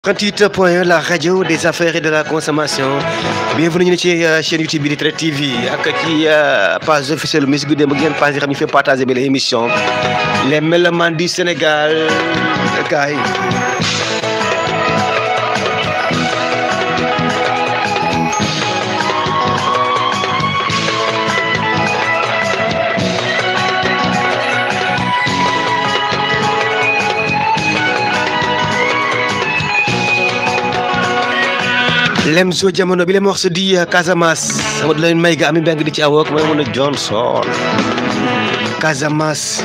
38 point la radio des affaires et de la consommation bienvenue ñu ne ci chaîne YouTube bi di Traite TV ak ci page officielle Miss Goudé ba ngeen page yi xam ñu fait partager bi l'émission les mélomanes du Sénégal gars yi lem so jamono bi le morceau di Casamance sama du leen may ga ami beng di ci awook may mën a Johnson Casamance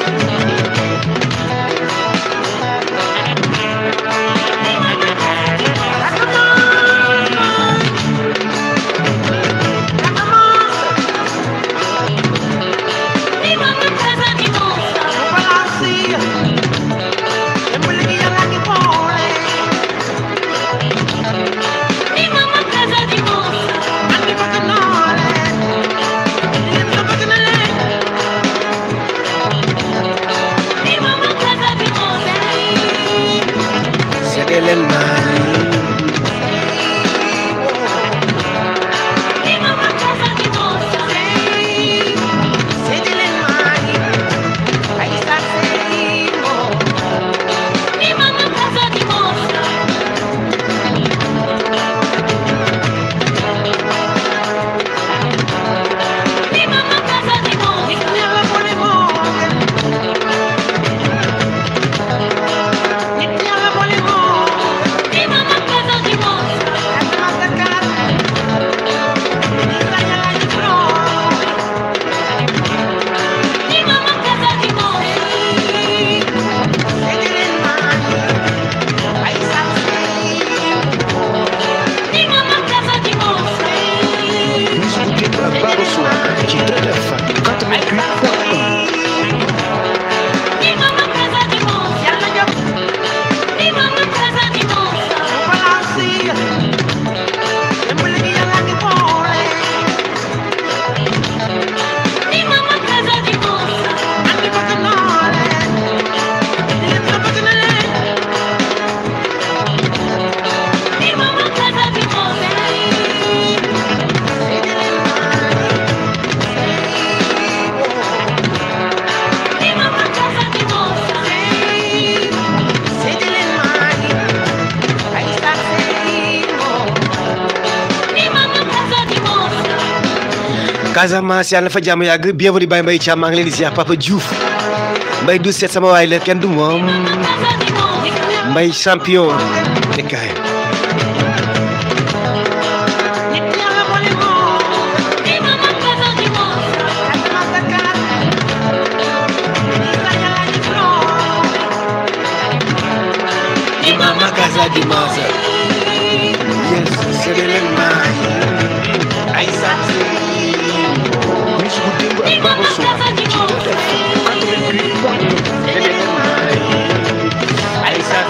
seede leen naa Miss Goudé ba baaru soir ci Traite FM 88 point 1 Casamance yàlla na fa jàmm yàgg bienvenue Baye Mbaye Thiam maa ngi leen di ziar Papa Diouf Mbaye du seet sama waay la kenn du moom Mbaye champion te kaay Mama Casa di Masa yes seede leen naa ay sax Miss Goudé ba baaru soir ci Traite FM 88 point 1 seede leen naa ay sax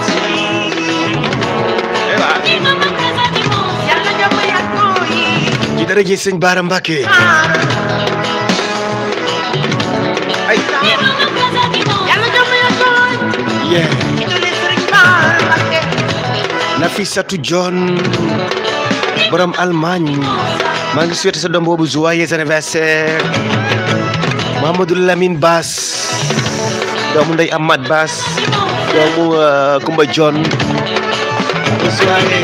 ci daraje sëñ Baara Mbàkke ay yeah Nafisatu John borom Allemagne maa ngi souhaité sa doom boobu joyeux anniversaire Mamadou Lamine Bass doomu ndey Amad Bass doomu euh, Kumba John bonne soirée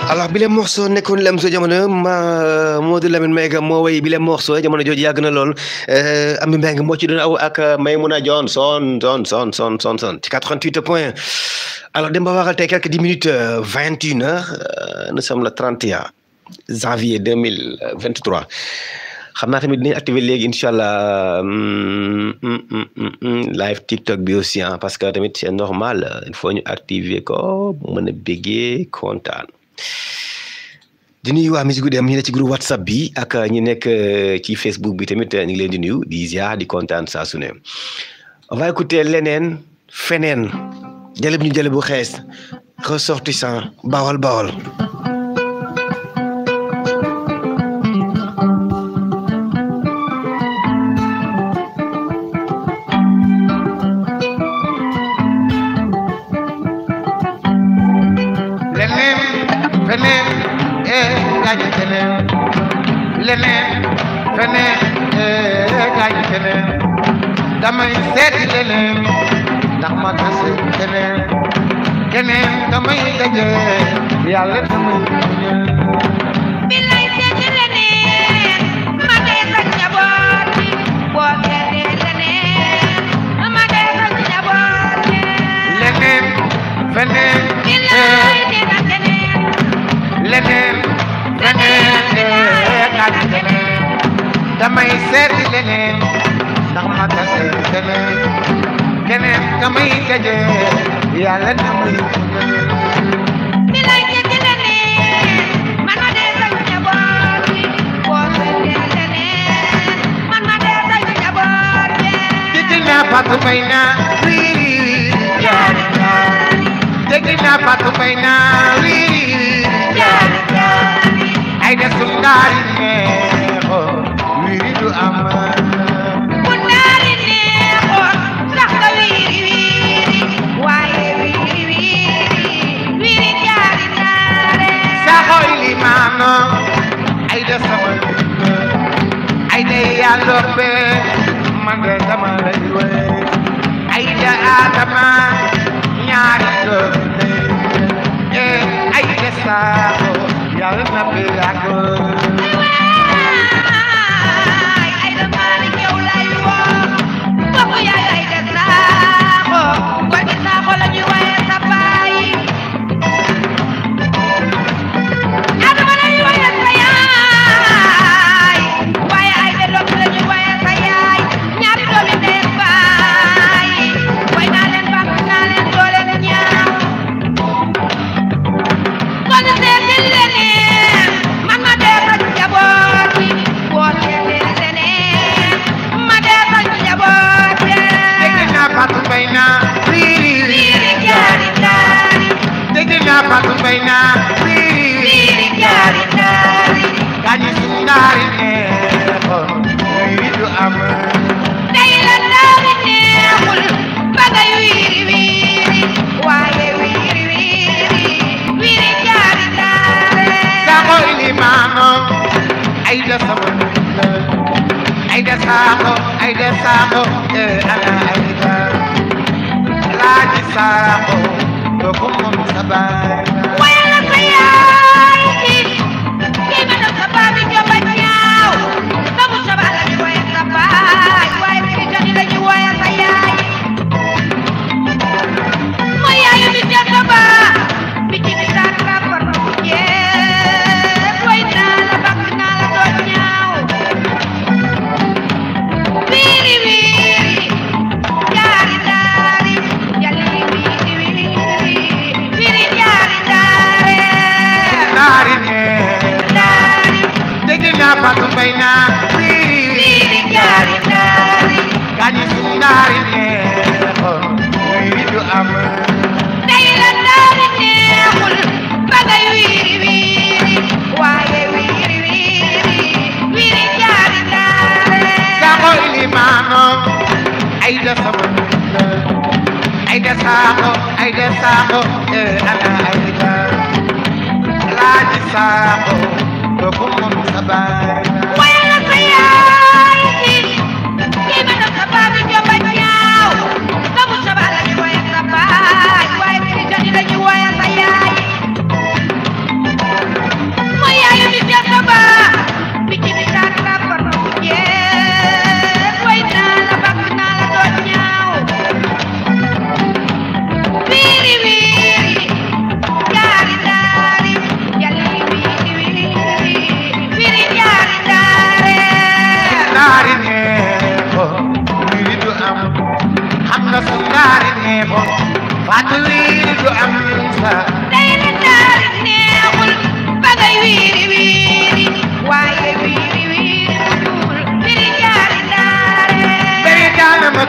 alors bi le morceau nekkoon lem so jamono ma Modou Lamine Mbengue moo way bi le morceau jamono jooju yàgg na lool Ami Mbengue moo ci doon aw ak Maymouna Dione son son son son son son ci 88 point alors dem ba waxal tey quelques dix minutes vingt une heures nous sommes le 31 janvier 2023 xam naa tamit dinañ activer léegi incha allah live TikTok bi aussi ah parce que tamit c'est normal il faut ñu activer ko mën a béggee kontaan di nuyu waa Musique Guddi am ñi ne ci groupe WhatsApp bi ak ñi nekk ci Facebook bi tamit ñu ngi leen di nuyu di ziar di kontaan saa su ne on va écouter leneen feneen jële bu ñu jële bu xees ressortissant bawal bawal leneen feneen ee gaañu keneen leneen feneen ee gaañu keneen damay seeti leneen ndax ma tase keneen keneen damay daje yàlla damay muñal bilay seeti leneen ma dee sa njaboot bi boo seetee leneen ma dee sa njaboot bi leneen feneen bilay ee dina keneen leneen feneen ee gaañu keneen damay seeti leneen ndax ma tase keneen keneen damay daje yàlla damay muñal bilay seeti leneen man ma dee sa njaboot bi boo seetee leneen man ma dee sa njaboot bi dégg naa Fatou Mbaye naa wii jaari jaari dégg naa Fatou Mbaye naa wii jaari jaari ay de su ndaari neexo wii du am bu naari neexoon sax nga wiiri wiiri waaye wiiri wiiri wiiri jaari naare saxoy li maano ay de sama nit ay de yàlla be man de dama lay wéy ay de Adama ñaari doom eh ay de saako yàlla na fi yàgg waay ay da maalik yow lay woo bokku yaay ay da saaxo ko di saaxo la ñu waye sa baay adama la ñu waye sa yaay waaye ay da doom la ñu waye sa yaay ñaari doomi ndey baay way naa leen baax naa leen doo leen ñaaw kon seeti leneen man ma dee sa njaboot bi boo seetee leneen ma dee sa njaboot bi dégg naa Fatou Mbaye naa wii wiiri jaari jaari dégg naa Fatou Mbaye naa wii wiiri jaari jaari gaañi su ndaari neexoon wii du am tey la ndaari neexul ba ngay wiiri wiiri waaye wiiri wiiri wiiri jaari jaari saako ilimaano ay da sama nit la ay da saako ay da saako eh ana ay da laaji saako kooku moom sa baay la. wayal sa yaay ji kii ma def sa baa bi jomba ñaaw sabu saba la ñu woye sa baay waaye bi joni la ñu woye sa yaay mooy yaayu bi jot sa baa bi ci bi daan rapport bu jeex way naa la bakk naa la doo ñaaw wiiri wiiri jaari daari jalli wiiri wiiri wiiri jaari daare ndaari neex daari dégg naa Fatou Mbaye naa wii wiiri jaari daari gaañi su ndaari neexoon wii du am tey la daari neexul ba ngay wiiri wiiri waaye wiiri wiiri wiiri jaari daare saako ilimaano ay da sama nit la ay da saako ay da saako eh ana ay da laaji saako kooku moom sa baay la. wayal sa yaay ji kii ma def sa baa bi jomba ñaaw sabu saba la ñu woye sa baay waaye bi joni la ñu woye sa yaay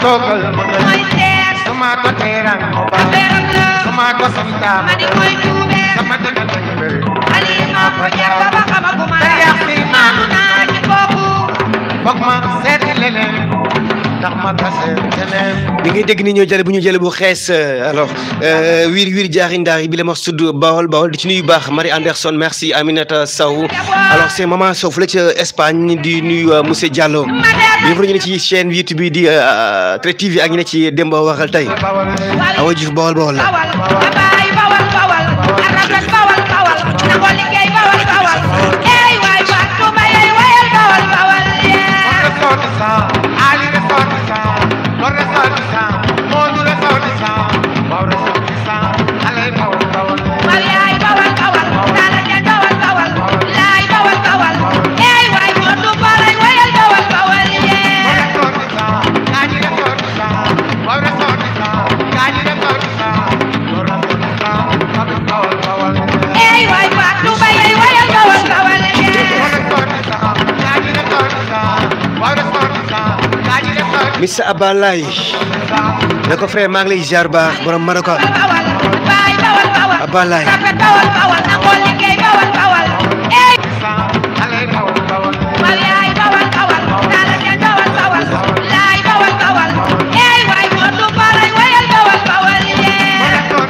toogal ma nga mooy seet sama ko teeraan ma ba affaire la sama ko santaan ma di koy tuubee sama dëgg dëgg bëri Aliou moo ko jàpp ba xamaguma Te yàq si la maanu naa ci kooku foog ma seeti leneen ndax ma tase leneen bi ngay dégg ni ñoo jële bu ñu jële bu xees euh, alors euh, wiir wiir jaaxi ndaar yi bi la ma tudd Bawol Bawol di ci nuyu baax Marie Anderson merci Aminata Sow alors c'est maman Sow fële ca Espagne di nuyu euh, monsieur Diallo ma dem yëpp ñu ne ci chaîne YouTube bi di euh, Traite TV ak ñu ne ci Demba waxal tey bawal Awa Diouf Bawol Bawol la bawal abaay bawal bawal arafet bawal bawal nangoo liggéey bawal bawal ey waay waay tuuba yey wayal bawal bawal yee ressortissant Ali ressortissant Mor ressortissant Modou ressortissant Baw ressortissant Alay bawal bawal wal yaay bawal bawal daala ja bawal bawal laay bawal bawal ey waay moo tuuba lay wayal bawal bawal Mor yee ressortissant Kaji ressortissant Baw ressortissant Kaji ressortissant Mor ressortissant Baw bawal bawal ey waay waay tuuba yey wayal bawal bawal yee Mor ressortissant Kaji ressortissant Baw ressortissant Kaji ressortissant Missa Abalay ne ko frère maa ngi lay ziar baax borom Maroka bawal baay bawal bawal Abalay rafet bawal bawal nangoo liggéey bawal bawal ey Alay bawal bawal wal yaay bawal bawal daala ja bawal bawal laay bawal bawal ey waay moo tuuba lay wayal bawal bawal yee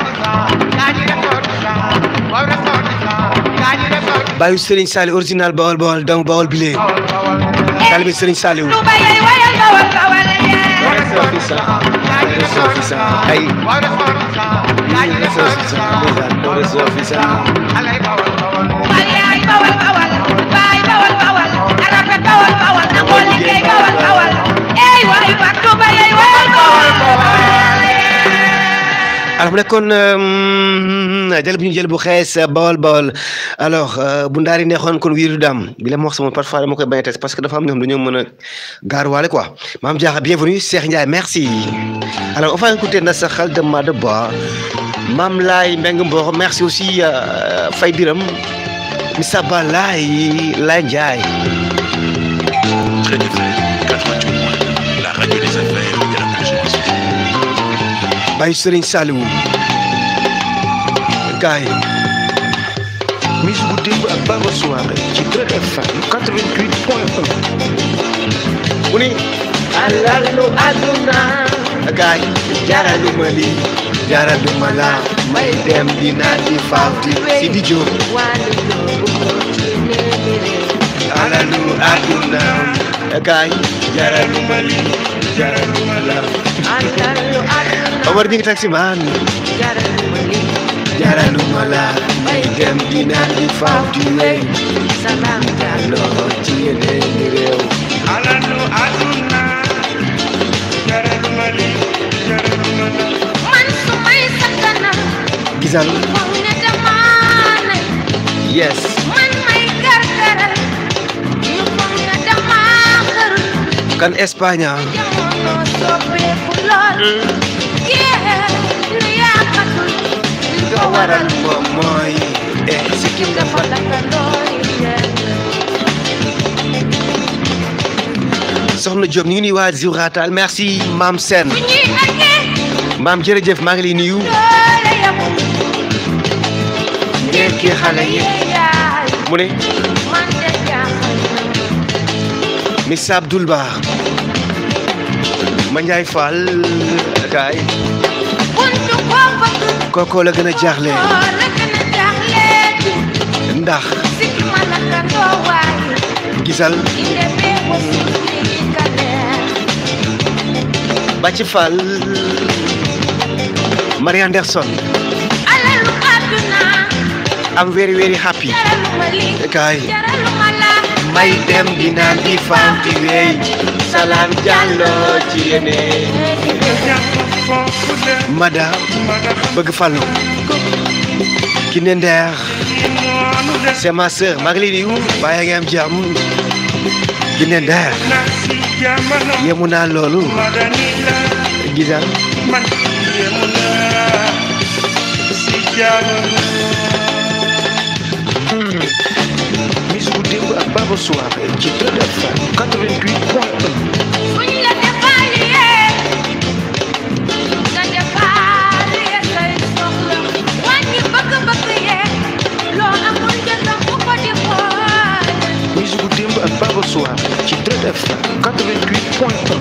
baayu Serigne Saliou original Bawol Bawal donc Bawol bile taalibe Serigne Saliou tuuba yey wayal bawal bawal yee ay wal yaay bawal bawal baay bawal bawal rafet bawal bawal nangoo liggéey bawal bawal ey waay waay tuuba yey wayal bawal bawal alors mu nekkoon jël bu ñu jël bu xees Bawol Bawal alors euh, bu ndaari neexoon kon wiiru daam bi la ma wax sama parfois dama koy bañ a test parce que dafa am ñoom dañoo mën a gaaruwaale quoi maam Diakha bienvenue Cheikh Ndiaye merci alors on va écouter na sa xel de Mada Ba maam Laay Mbeng Mboro merci aussi euh, Fay Biram Missa Ba Laay Laay Ndiaye Très FM 88 la radio des affaires et de la consommation. bàyyi Serigne Saliou gars yi Miss bu démb ak Baba Soirée ci Traite FM 88 point 1 mu ni alalu aduna gaay jaraluma li jaraluma la may dem dina di fawti si di jóg alalu aduna gaay jaraluma li jaraluma la Omar ñi ngi taxi man jaraluma la may dem dina di fawti wey loo ci yeneen réew Alanu aduna jaraluma li jaraluma la man su may sakkanam gisal foog ne damaa ne yes man may gargaral ñu foog ne damaa xër kan Espagne jamono soppeeku lool yee lu yàqatul li ko waral moom mooy eh sikkim dafa dakkandoo yee soxna Diop ñu ngi nuyu waa Ziwratal merci maam Sène bu ñuy àggee maam jërëjëf maa ngi lay nuyu doole yamul ngeen kii xale yi yaay mu ne man de jaaxal Miss Abdoul Ba ma Ndiaye Fall kaay buntu koo bëgg kookoo la gën a jaaxle koo la gën a jaaxle ndax sikki ma lakkandoo waay gisal inde bee ko suuli kaleer Bàcc Fall Marie Anderson alalu àdduna am very very happy jaraluma lii kaay jaraluma laa may dem dinaan di faam di wey salaam jàlloo ci yéene madame bëgg fallu ki ne ndeer c'est ma sœur maa ngi lay nuyu bàyyi nga am jàmm ki ne ndeer yemu naa loolu gisal Miss bu démb ak Baba Soirée ci Traite FM 88 point 1 buñ la defaaliyee FM 88.1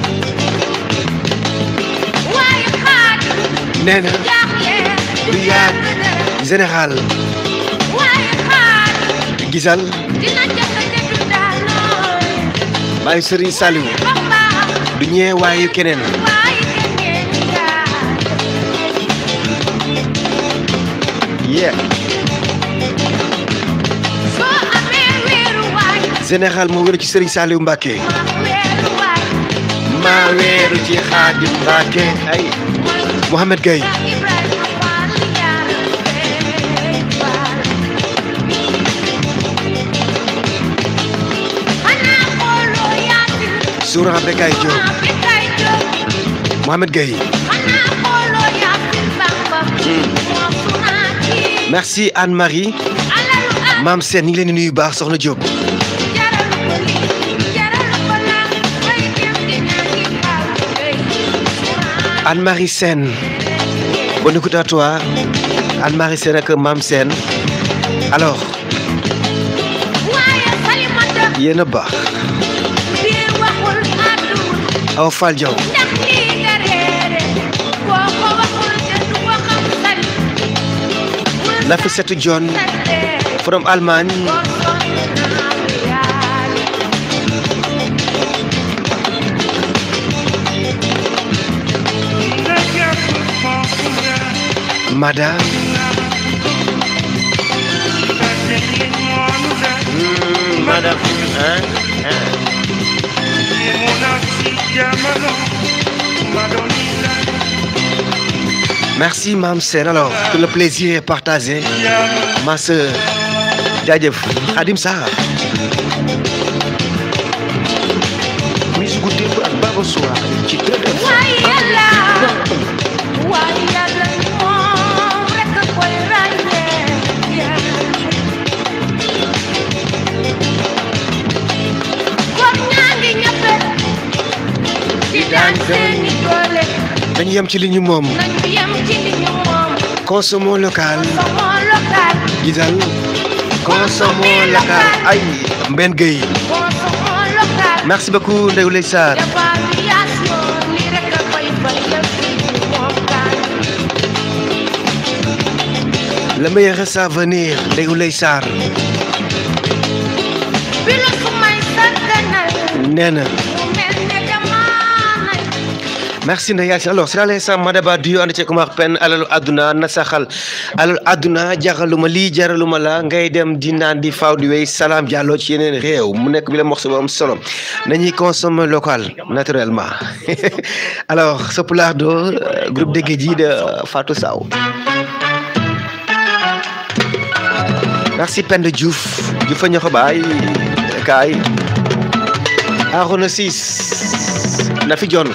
waaye xaaj nee na jaaxle du yàgg général waaye xaaj gisal dina jafe du daanoo bàyyi Serigne Saliou Bamba du ñee waayu keneen waaye keneen yaa yeah soo amee weeru waay général moo wéru ci Serigne Saliou Mbacké ma weeru waay maa weeru ci Xaadim Mbacké ay Mohamed Gueye Ibrahima Fall yaa Fall xanaa xooloo yaasin Souran Bekay Diop maa fi kay jóg Mohamed Gueye xanaa xooloo yaasin Bamba moo sunaa kii merci Anne-Marie alalu am maam Sène ñu ngi leen di nuyu baax soxna Diop jaralu ko lii jaralu ko laa bay dem di ñaagi Fall Gueye sunaa Anne-Marie Sène bonne écoute à toi Anne-Marie Sène ak maam Sène alors waaye Salimata yéen a baax biir waxul àdduna Awa Fall Diaw ndax lii nga réere boo ko waxul te du ko xam sali Nafissatou Dione from Allemagne madame Hmm, madame hein merci maam Sène alors que le plaisir est partagé ma sœur jaajëf Khadim Sarr musique démb ak Baba Soirée ci Trade FM waaye yàlla waaye yàlla moom rek a koy ràññee góor ñaa ngi ñëppe di daan seeni doole dañu yem ci li ñu moom nañu yem ci li ñu moom consommons local sama local gisal consommons local ay Mben Gueye sama local merci beaucoup Ndeye Ouleye Sarr évaluation li rek a koy fayal fi ñu moom kaan le meilleur reste à venir Ndeye Ouleye Sarr bi la su may sàgganal nee na mu mel ne damaanay merci Ndeye Yacine alors c'est l'instant Madaba Dio ànd ceeg Omar Pène alalu àdduna na saxal alalu àdduna jaxaluma lii jaraluma la ngay dem di naan di faaw di wéy salaam jàlloo ci yeneen réew mu nekk bi la morceau bu am solo nañuy consommer local naturellement alors Sopulardo euh, groupe de Guédji de Fatou Sow merci Penda Diouf Diouf a ñoxo baay kaay Arona Sis Nafi John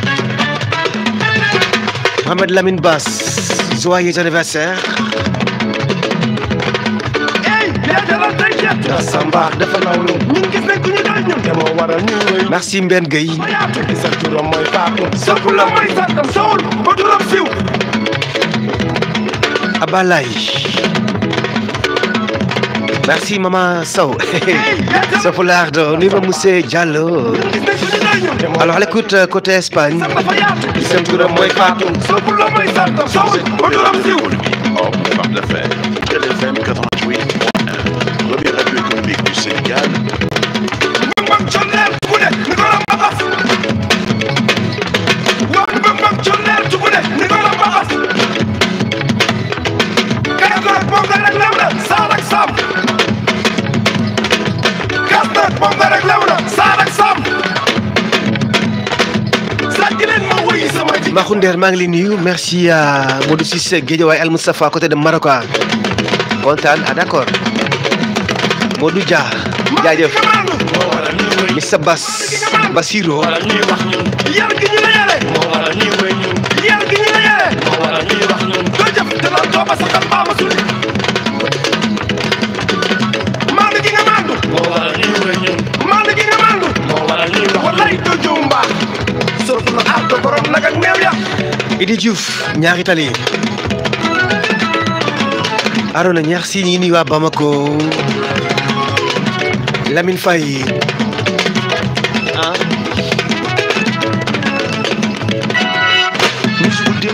Mohamed Lamine Bass joyeux anniversaire Samba dafa nawlu ñun gis nañ ku ñu doy ñun te moo waral ñu wéy merci Mbène Gueye ma yaatu gi sa turam mooy faatu sa fu la mooy santam sowul ba turam siw Abalay merci Maman Sow Sopulardo Niva Moussé Diallo gis nañ ku ñu doy ñun te moo alors à l'écoute euh, côté Espagne dafa yaatu gi sa seen turam mooy Fatou sa fu la mooy santam sowul ba turam siw hors boulevard de la Fête, Trade FM 88.1, première radio économique du Sénégal, mbëng mbëng conneer tugude ni ko la mbaxas wax mbëng mbëng conneer tugude ni ko la mbaxas gas nag moom nga rek lew na saar ak saam gas nag moom nga rek lew na saar ak saam sàcc leen ma wuyi sama ji Makhounder maa ngi lay nuyu merci à Modou Cissé Guédiawaye Al Moustapha à côté de Maroka kontaan ah d'accord Modou Dia jaajëf maandu Missa Bass Basiro yar gi ñu la yare yar gi ñu la yare doo jëf te doon tooba saxal baama suli maandu gi nga maandu maandu gi nga maandu wallaay doo jëw mbaax surtout na aar borom nag ak meew ya Idi Diouf ñaari tali Arona ñaar si ñi nuyu waa Bamako Lamine Faye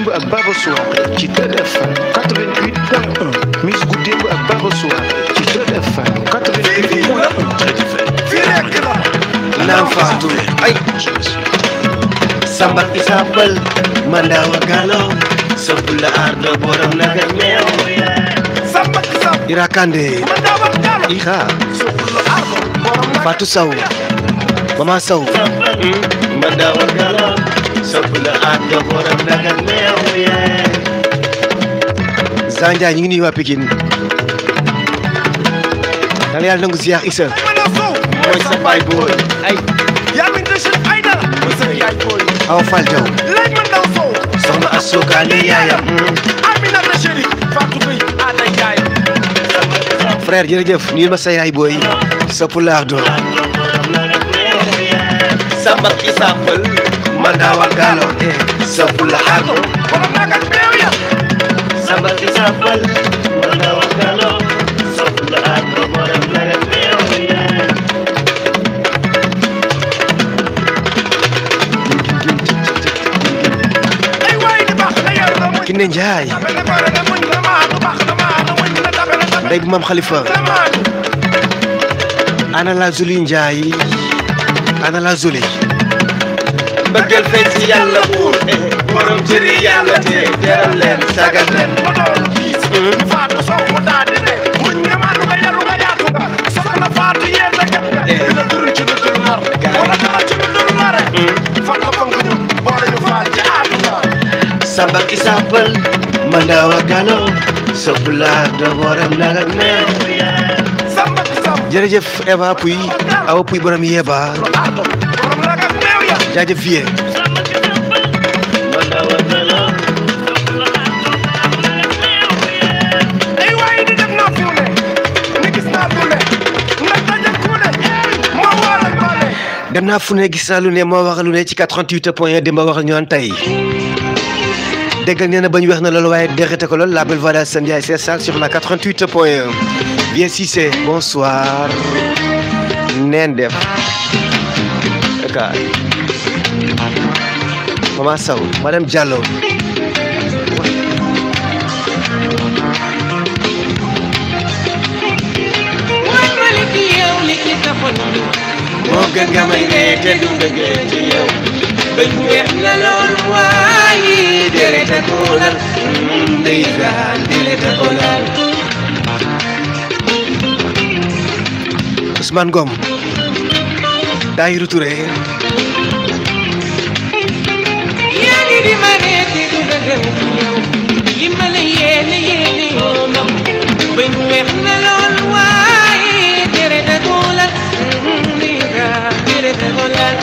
démb ak Baba Soirée ci téléphone 88.1 musique gu démb ak Baba Soirée ci téléphone 88.1 Très différent. fii rek la Naam Fatou ay Samba Isabel Mandawa Galo Sopula Ardo Borom Naga Meew samba ki samba Ira Kande man daa war gaalo Ira sopul ardo borom nag Fatou Sow Mama Sow Mandawa Galo Sopula Ardo Borom Naga Meew Zanja ñu ngi nuyu waa Pikine dala yàlla nangu ziar Issa mën a sow mooy sa baay booy ay yaa min de chef ay dara mooy sa yaay booy Awa Fall Diaw laaj man daw sow soxna Assoukane yaayam Amina de chéri Fatou Gueye ana yaay frère jërëjëf nuyul ma sa yaay booy sa pulaar do samba ki sambal mandawa galo sa pulaar do borom nag ak meew ya samba ki sambal mandawa galo sa pulaar do borom naga meew ay waay di baax na yar na muñ Kiné Njaay tabe na bare na muñ na maanu baax na maanu muñ na tabe na tabe ndey bu maam Khalifa na maanu ana la Zuli Njaay ana la Zuli bëggal feeñ ci yàlla buur borom jëri yàlla te teral leen sagal leen ma doon biis Fatou Sow mu daal di ne muñ nga maanu nga yaru nga yaatu nga soxna Fatou yéen la kat nga dina duru ci lu dul nar wala dara ci lu dul nare fan la fan nga ñu boole ñu faal ci àdduna samba ki sambal mandawa galo sa pulaar do borom naga meew samba ki samba jërëjëf Eva Puy Awa Puy borom yeeba ardo borom nag ak meew ya jaajëf vie ay waay di def naa fu ne ni gis naa fu ne ndax daje ku ne ma waral ma ne dem naa fu ne gis naa lu ne moo wax lu ne ci 88 point 1 démb wax ak ñu naan tey déggal nee na bañ weex na loolu waaye derete ko lool la belle voix de Assane Ndiaye c'est ça sur la 88 point 1 bien Cissé bonsoir neen def aka Mama Sow madame Diallo mooy malik yow li ci sa xol bi moo gën nga may ree te du bëggee ci yow bëñ weex na loolu waaye deret a ko lal ndeysaan deret a ko lal Ousmane Ngom Dahiru Touré yaa ngi di ma ree te du dëggal ci yow li ma la yéene yéene yoonam bëñ weex na loolu waaye deret a ko lal ndeysaan deret a ko lal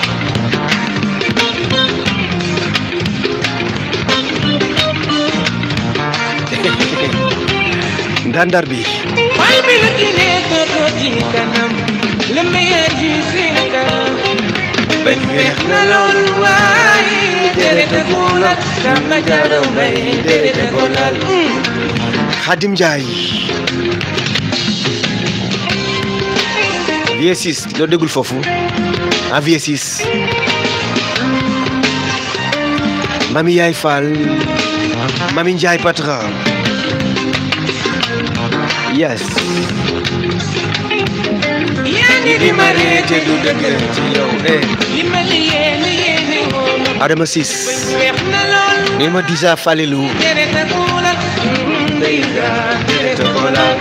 ndandar bi Why me looking at the roti kanam? Let me hear you sing a kanam. Ben weex na lool waaye deret a ko lal sama jaro mbay deret a ko lal. Khadim Ndiaye vie 6 loo déggul foofu ah vie 6 Mami Yaay Fall Mami Ndiaye Patra yes Yaa ngi di ma ree te du dëgg ci yow eh li ma la yéene yéene woon. Adama Ben 6 weex na lool ni ma disa Falilou deret a ko lal. Ndeysaan deret a ko lal.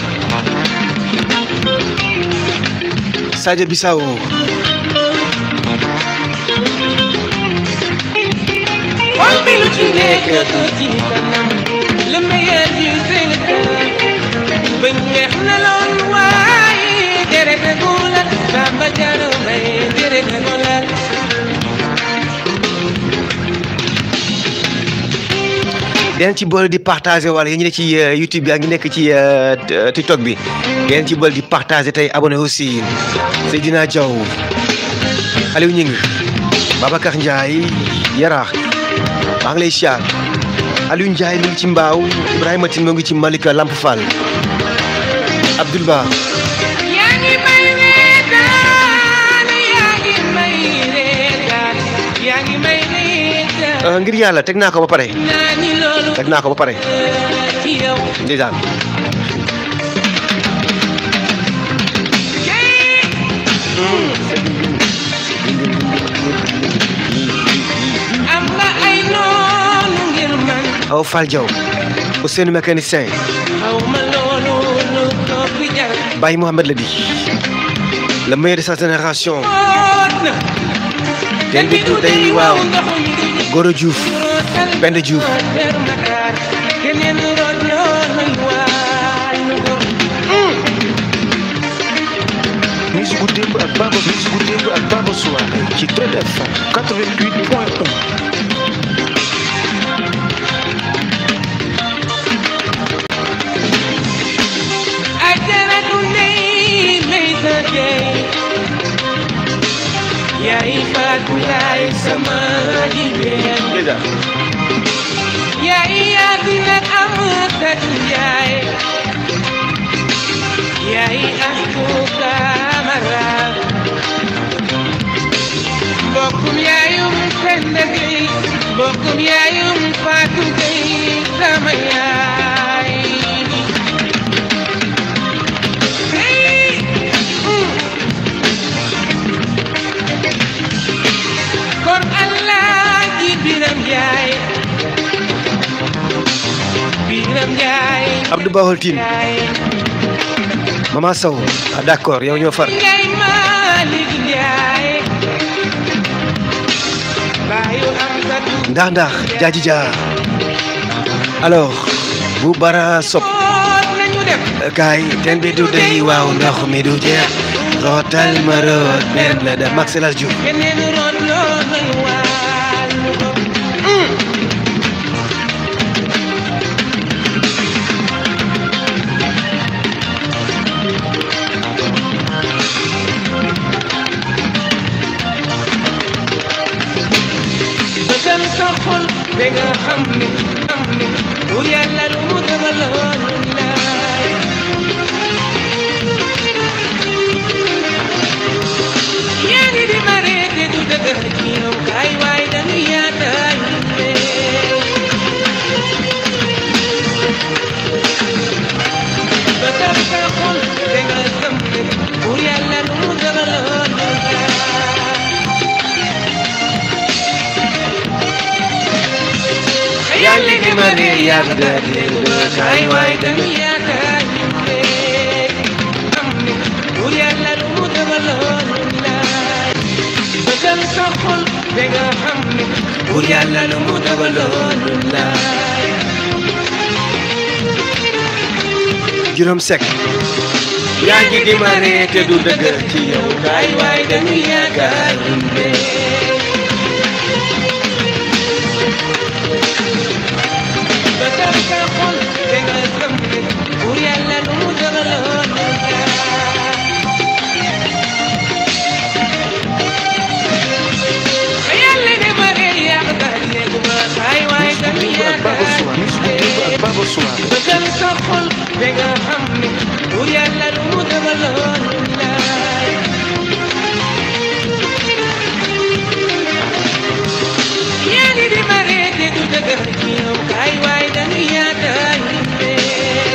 Sadio Bissau Why me looking at the roti kanam? Let me hear you sing a kanam. Ben weex na lool waaye deret a ko lal sama jaro mbay deret a ko lal. den ci boole di partager wala yéen ñi ne ci euh, YouTube bi ak ñi nekk ci euh, t- TikTok bi den ci boole di partager tey abonné aussi Seydina Diaw Aliou Ñing Babacar Ndiaye Yaraax maa ngi lay siyaar Aliou Ndiaye mi ngi ci Mbaaw Ibrahima Tine moo ngi ci Malika Lamp Fall Abdoul Ba yaa ngi may reetaan yaa ngi may reetaan yaa ngi may reetaan Euh, ngir yàlla teg naa ko ba pare teg naa ko ba pare ndeysaan am nga ay noonu ngir man aw Fall Diaw Ousseynou mécanicien xaw ma loolu lu ko fi jar Baye Mohamed la di le meilleur de sa génération oot na ten bi du day waaw Goro Diouf Penda Diouf keneen root loolu waay nu gor musique gu démb ak Baba musique gu démb ak Baba Souare ci Trade FM 88 point 1 ajaratu ndey may sa jeey yaay faatu yaay sama jigéen ndeysaan yaay yaadina am tatu yaay yaay astu kamara mbokkum yaayum Penda Gey mbokkum yaayum Faatu Gey sama yaay Hey! Mm. kon Allah ji biram yaay biram yaay Abdou Bahol Tine yaay Mama Sow ah d'accord yow ñoo far Njaay Malik Njaay baayu am satu ndax ndax jaaji jaar alors bu bara sob oot nañu dem kaay ten bi du day waaw ndox mi du jeex rootal ma root benn la da Max El Hadj Diouf keneen root loo nañu wàllu ko bëggal sa xol ba nga xam ne xam ne bu yàlla lu mu dëgaloon laay yaa ngi di mare te du dëgg ci yow kaay waay dañu yaataay bëggal sa xol ba nga xam ne bu yàlla lu mu dëgaloon laay yaa ngi di ma ne yàgg da di kaay waay dañu yaakaar ñu fee am ne buur yàlla lu mu dëgaloon laay bëggal sa xol ba nga xam ne buur yàlla lu mu dëgaloon laay juróom sek yaa ngi di ma ne te du dëgg ci yow kaay waay dañu yaakaar ñu fee bëggal sa xol ba nga xam ne buur yàlla lu mu dëgaloon laay yàlla ne ma rey yàq daal léegi ma xaay waay dañu musique gu démb ak Baba Souare musique gu démb ak Baba Souare bëggal sa xol ba nga xam ne bu yàlla lu mu dëgaloon laay yaa ngi di ma ree te du dëgg ci yow kaay waay dañu yaakaar ñu fee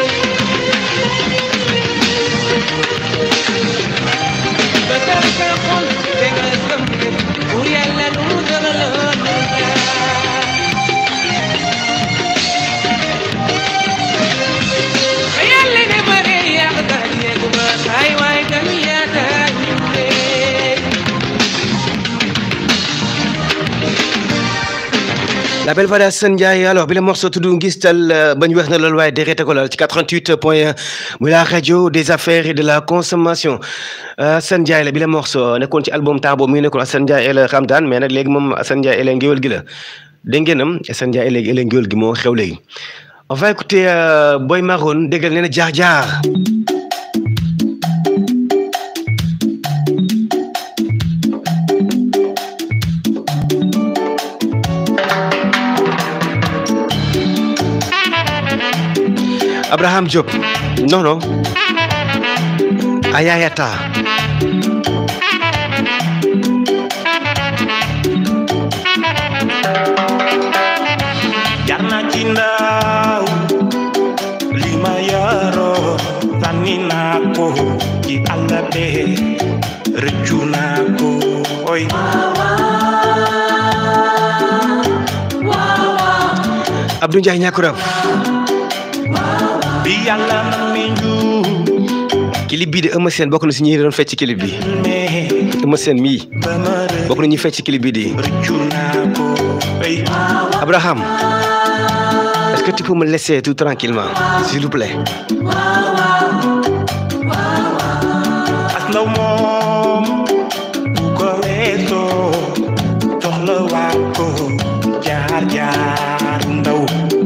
bëggal sa xol ba nga xam ne bu yàlla lu mu dëgaloon laay yàlla ne ma rey yàq daal léegi ma xaay waay dañu yaakaar ñu fee La belle voix d'Assane Ndiaye alors bi la morceau tudd ngistal bañ wax na loolu waaye dérété ko laal ci 88 point 1 muy la radio des affaires et de la consommation Assane Ndiaye la bi la morceau nekkoon ci album temps boobu mi ngi nekkoon Assane Ndiaye el Ramdan mais nag léegi moom Assane Ndiaye el ngéwél gi la dégg ngeenam Assane Ndiaye léegi el ngéwél gi moo xew léegi on va écouter euh, Boy Maroon déggal nee na jaar jaar Abraham Diop non non Ayayata naa ko ci àll bee rëccu naa ko oy Abdou Ndiaye ñàkkurab bi yàlla mi nju clip bii de Eumeu Sène bokk na si ñi doon fecc ci clip bi me Eumeu Sène mii ba ma bokk na ñuy fecc ci clip bi di rëccu naa ko oy Abraham est-ce que tu peux me laisser tout tranquillement s'il vous plaît as ndaw moom bu ko weesoo soxla waa ko jaar jaar ndaw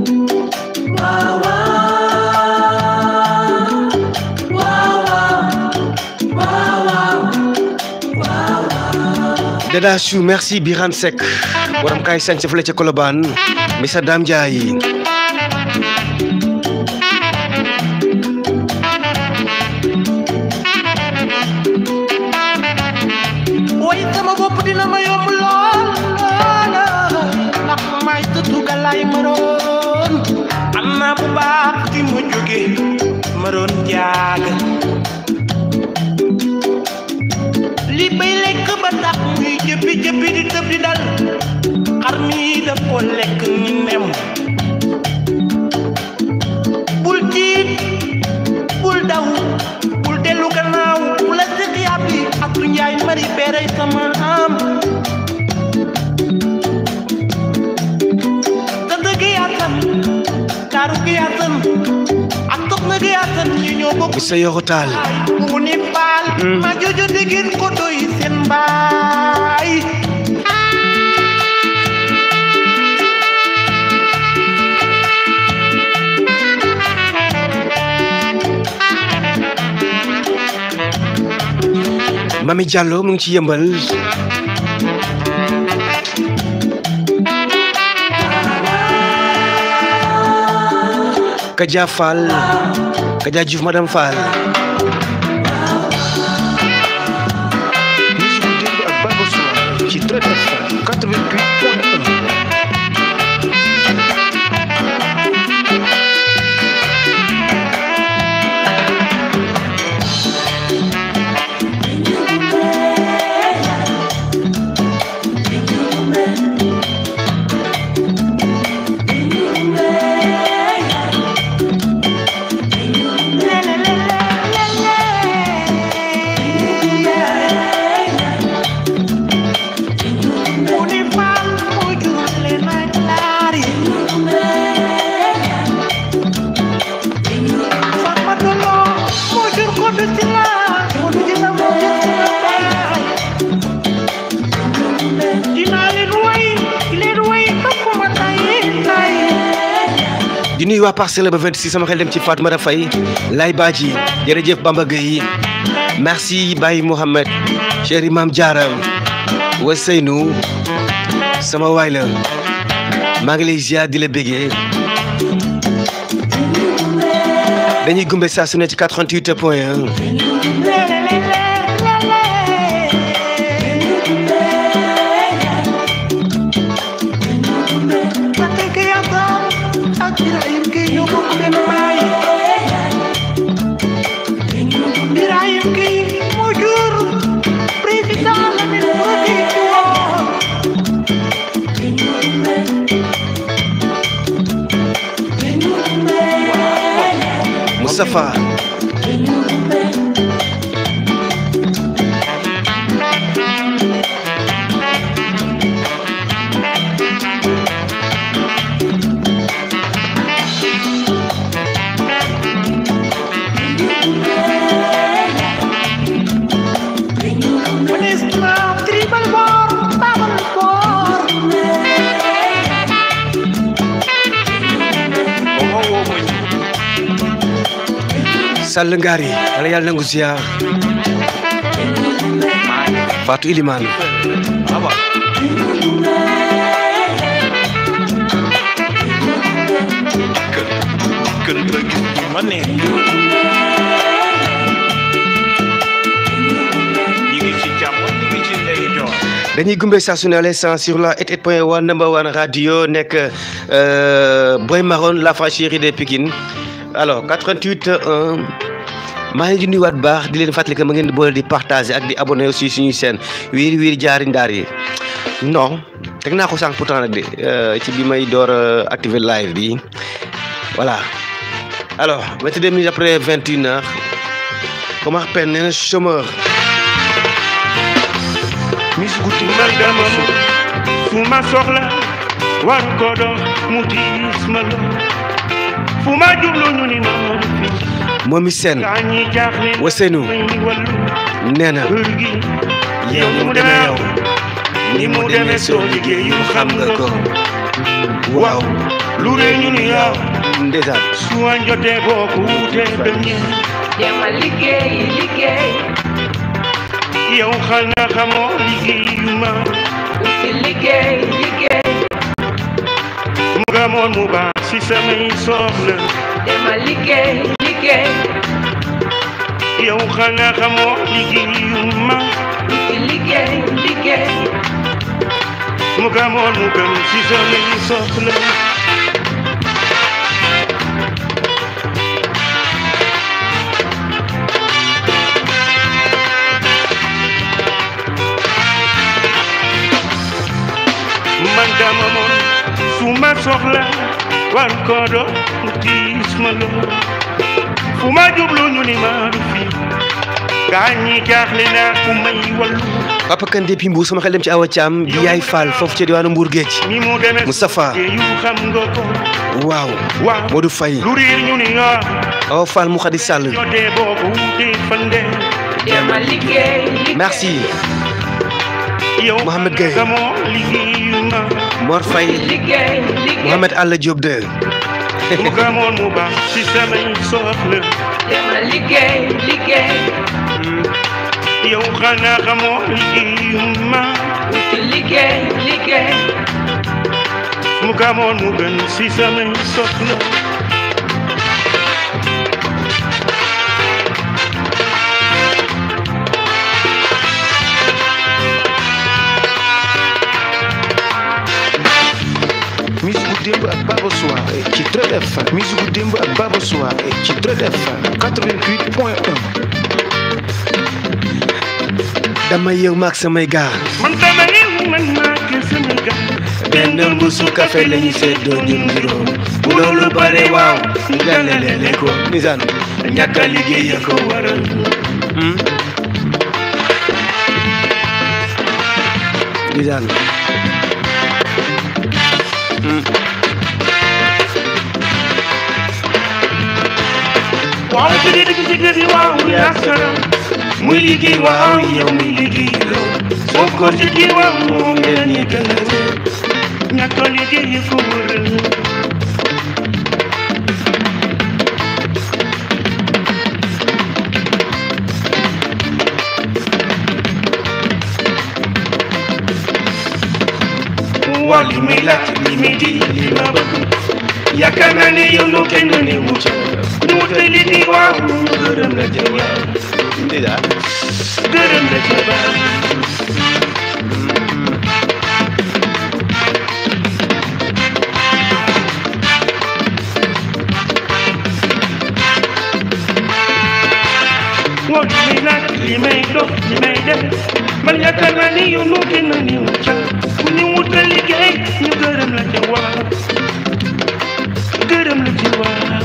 Dada Chou merci Birane Seck borom kaay sañ sa fële ca Colobane Missa Dame Ndiaye way sama bopp dina ma yomb lool lool ndax may tëtu galaay maroon am naa bu baax fi ma jóge maroon jaaga li bay lekk ba tax muy jëppi jëppi di tëb di dal xar mi daf ko lekk ni nem bul tiit bul daw bul dellu gannaaw bu la sëq yàbbi ak du njaay mari beere sama am tëdd gi yaatam kaaru gi yaatam ak soxna gi yaatam ñi ñoo bokk Missa Yoro Tall mu ni baal ma jojo digin ko doy seen baay Mami Diallo mu ngi ci yëmbal Kaja Fall Kaja Diouf madame Fall musique bu démb ak Baba Soir ci Traite FM 88 point 1 mu ni baal mu jur leen ak laari Fatma Dolo mu jur ko du ci la mu du ci la mu jur ci la baay dinaa leen way leen way topp ma tay tay di nuyu waa Parcelles ba 26 sama xel dem ci Fatmata Faye Lay Badji jërëjëf Bamba Gueye merci Baye Mohamed cher Imam Diarra wa Seynou sama waay la maa ngi lay ziar di la bégee dañuy gumbe saa su ne ci 88 point 1 Moustapha Sall Ngari wala yàlla nangu ziar Fatou Ilimane kër ba gis ma ne ñi ngi ci jàmm ñi ngi ci ndey joor dañuy gumbe saa su ne à l'instant sur la 88 point 1 number one radio nekk euh, Boy Maroon la franchise des Pikine alors 88 1 maa ngi di nuyuwaat bu baax di leen fàttali que ma ngeen di boole di partager ak di abonné aussi suñuy chaîne wiiri wiiri jaari ndaar yi non teg naa ko sànq pourtant nag de ci bi may door a activer live bi voilà alors vingt deux minutes après vingt une heures comment peine nee na chômeur musique gu tudd man dama mu fu ma soxla war ko dox mu diis ma lo fu ma jublu ñu ni noonu fi moomi seen gaa ñi jaaxle Ousseynou. may wallu nee na kër gi yow ni mu demee yow ni mu demee soo liggéeyu xam nga ko waaw lu rëy ñu ni yow ndeysaan su añ jotee boo ko wutee beñe demal liggéey liggéey yow xanaa xamoo liggéeyu ma uti liggéey liggéey mu nga moon mu baax si samay soxla demal liggéey liggéey yow xanaa xamoo liggéeyu ma uti liggéey liggéey mu nga moon mu gën si samay soxla man dama moon su ma soxla war ko do mu tiis ma loo fu ma jublu ñu ni ma du fi gaa ñi jaaxle naa ku may wallu Papa Kane depuis Mbour sama xel dem ci Awa Thiam di yaay Fall foofu ci diwaanu Mbour Géej ni mu demee Moustapha. yu xam nga ko waaw waaw Modou Faye lu riir ñu ni nga Awa Fall mu Khady Sall jotee boo ko wutee fande demal liggéey liggéey merci yow Mohamed Gueye. xamoo liggéeyu ma Mor Faye liggéey liggéey Mohamed Alla Diop de mu gamoon mu baax si samay soxla demal liggéey liggéey yow xanaa xamoo liggéeyu ma uti liggéey liggéey mu gamoon mu gën si samay soxla musique gu démb ak Baba Soir ci Trade FM musique gu démb ak Baba Soir ci Trade FM 88 point 1 dama yëg maag samay gaar man dama réew man maa ke Sénégal benn mbuusu café la ñu seddoo ñun juróom bu loolu bare waaw ñu gàllale ko nisaan ñàkk a liggéey ya ko waral nisaan waaw ci dëgg ci dëgg waaw yaa sara muy liggéey waaw yow muy liggéey loo soo ko ci kii waaw moo mel ni gën a réer ñàkk a liggéey ko waral waa li muy laaj li muy di li ma bëgg yaakaar naa ne yow loo kenn ni wucc ñu wute li di waaw gërëm la ca waaw nisaan gërëm la ca waaw waaw li muy laaj li may dox li may def man yaakaar naa ne yow loo kenn ni wucc ñu wute liggéey ñu gërëm la ca waaw gërëm la ca waaw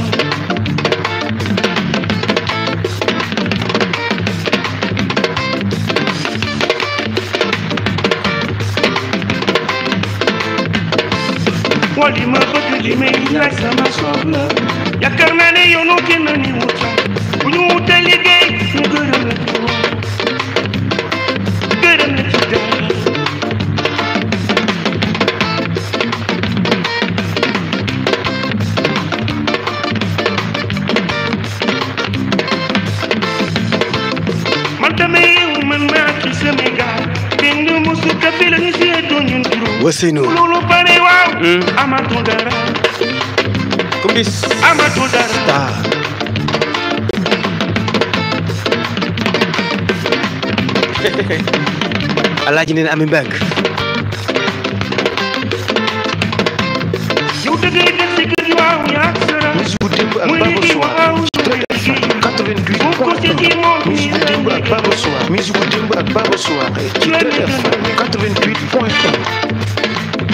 waa li ma bëgg li may laaj sama soxla yaakaar naa ne yow noo kenn ni wuta bu ñu wuta liggéey ñu gërëm la ci waaw gërëm la ci dara man damay yeewu man maa ci Sénégal benn musu kafe la ñu seetoo ñun juróom Ousseynou loolu bare waaw amatul dara comme dis amatul dara star alaaji nee na ami mbeng yow da ngay def si kër gi waaw yaa ak sara musique gu démb ak muy Baba liggéey Soir waaw ci Trade FM 88 point musique démb ak Baba Soir musique démb ak Baba Soir ci TFM 88 point 1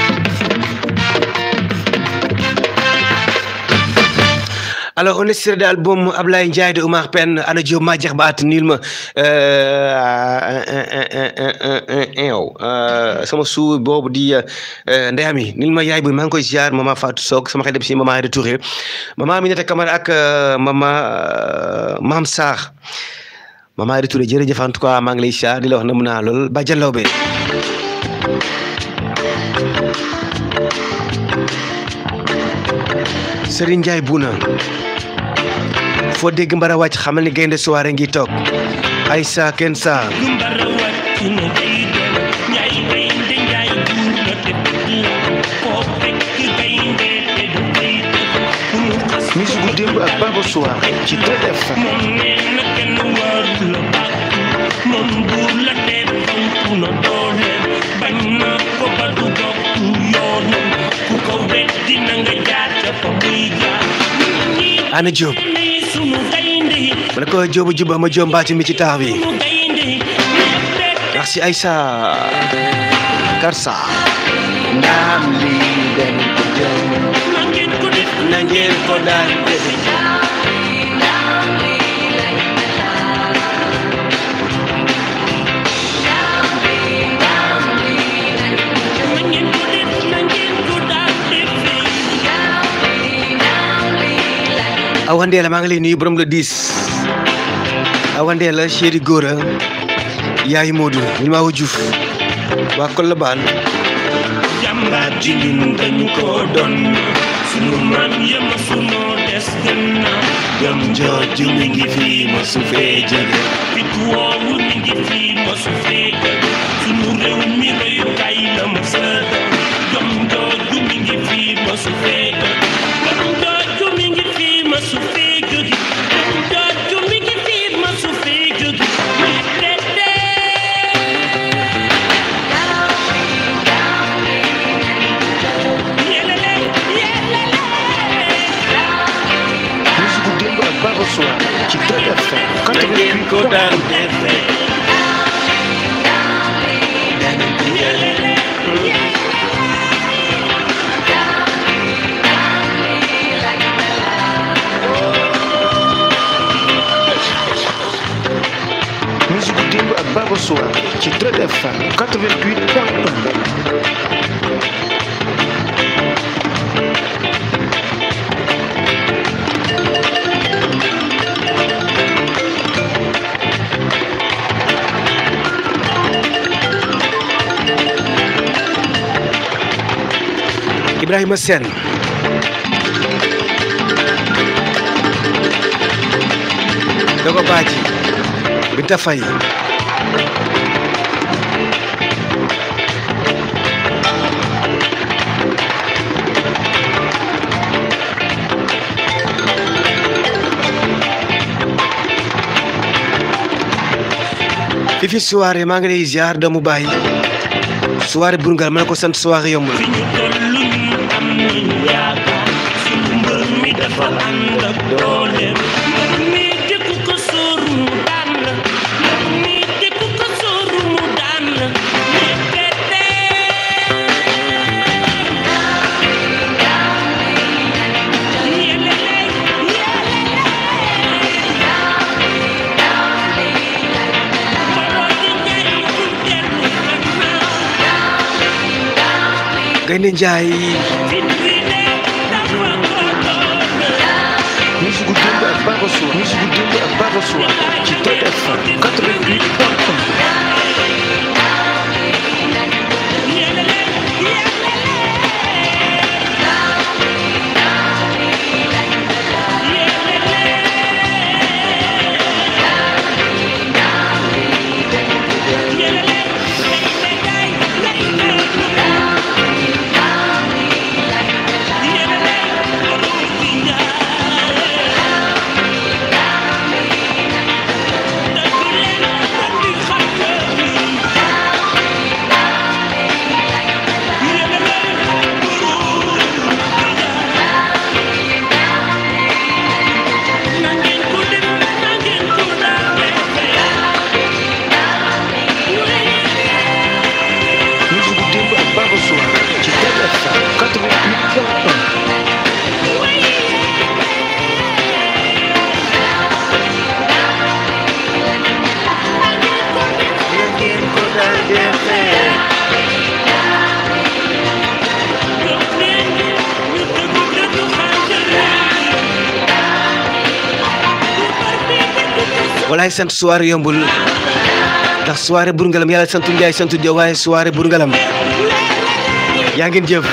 alors on est sur l'album Ablaye Ndiaye de Oumar Pène ana Diop maa jeex ba at niil ma sama suu boobu di ndeyami niil ma yaay bu maa ngi koy ziar mama Fatou Sock sama xel dem si mama Aïda Touré mama Aminata Camara ak mama Mam Sarr mama Aïda Touré jërëjëf en tout cas maa ngi lay ziar di la wax na mun naa lool ba jàllaw be Serigne Ndiaye Bouna foo dégg mbara wàcc xamal ni gaynde soirée ngi toog Aïssa Kensa musique démb ak Baba Soir ci TFM ana Diop ma ne ko Diop juba ma Diop mbaati mi ci taax bi merci Aïssa Karsa ndam li den ko jëm na ngeen ko daan defe Awandeela maa ngi lay nuyu borom le 10 Awandeela chéri Gora yaayu Modou ñu maa Diouf waa Colobane jàmbaar ji ñun dañu ko doon sunu maam yëma sunoo des gannaaw jom jooju mi ngi fii ma su fee jóge fit woowu mi ngi fii ma su fee jóge sunu réew mi royukaay la ma sa doon jom jooju mi ngi fii ma su fee jóge jom jooju mi ngi fii ma su fee jóge jom jooju mi ngi fii ma su fee jóge musique démb ak Baba Soir ci TFM na ngeen ko daan defee musique démb ak Baba Soir ci TFM 88 point 1 Ibrahima Sène Dogo Badji Binta Faye Fifi soirée maa ngi lay ziar doomu baay soirée Bourgal ma ne ko sant soirée yombul fi ñu toll ñun am nañu yaakaar sunu mbër mi dafa ànd ak dooleem mbër mi dëkku ko sóoru mu daan la mbër mi dëkku ko sóoru mu daan la yëkkate yelele yelele mbooloo di ñaay bu dellu gannaaw Gaynde Njaay musique démb ak Baba Soir musique démb ak Baba Soir ci TFM 88 point 1 Yeah. walaay sant soirée yombul ndax soirée Bour Ngalam yàlla santu Njaay santu Jaw waaye soirée Bour Ngalam yaa ngeen jëf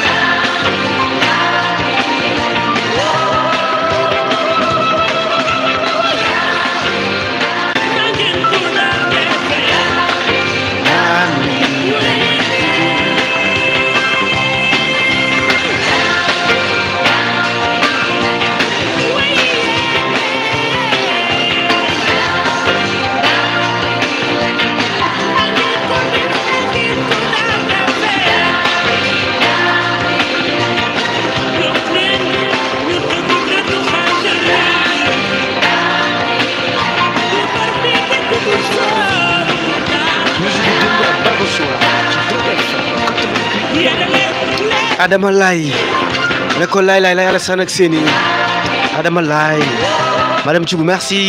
Adama Laay ne ko laay laay laay Alassane ak seeni Adama Laay madame Thioub merci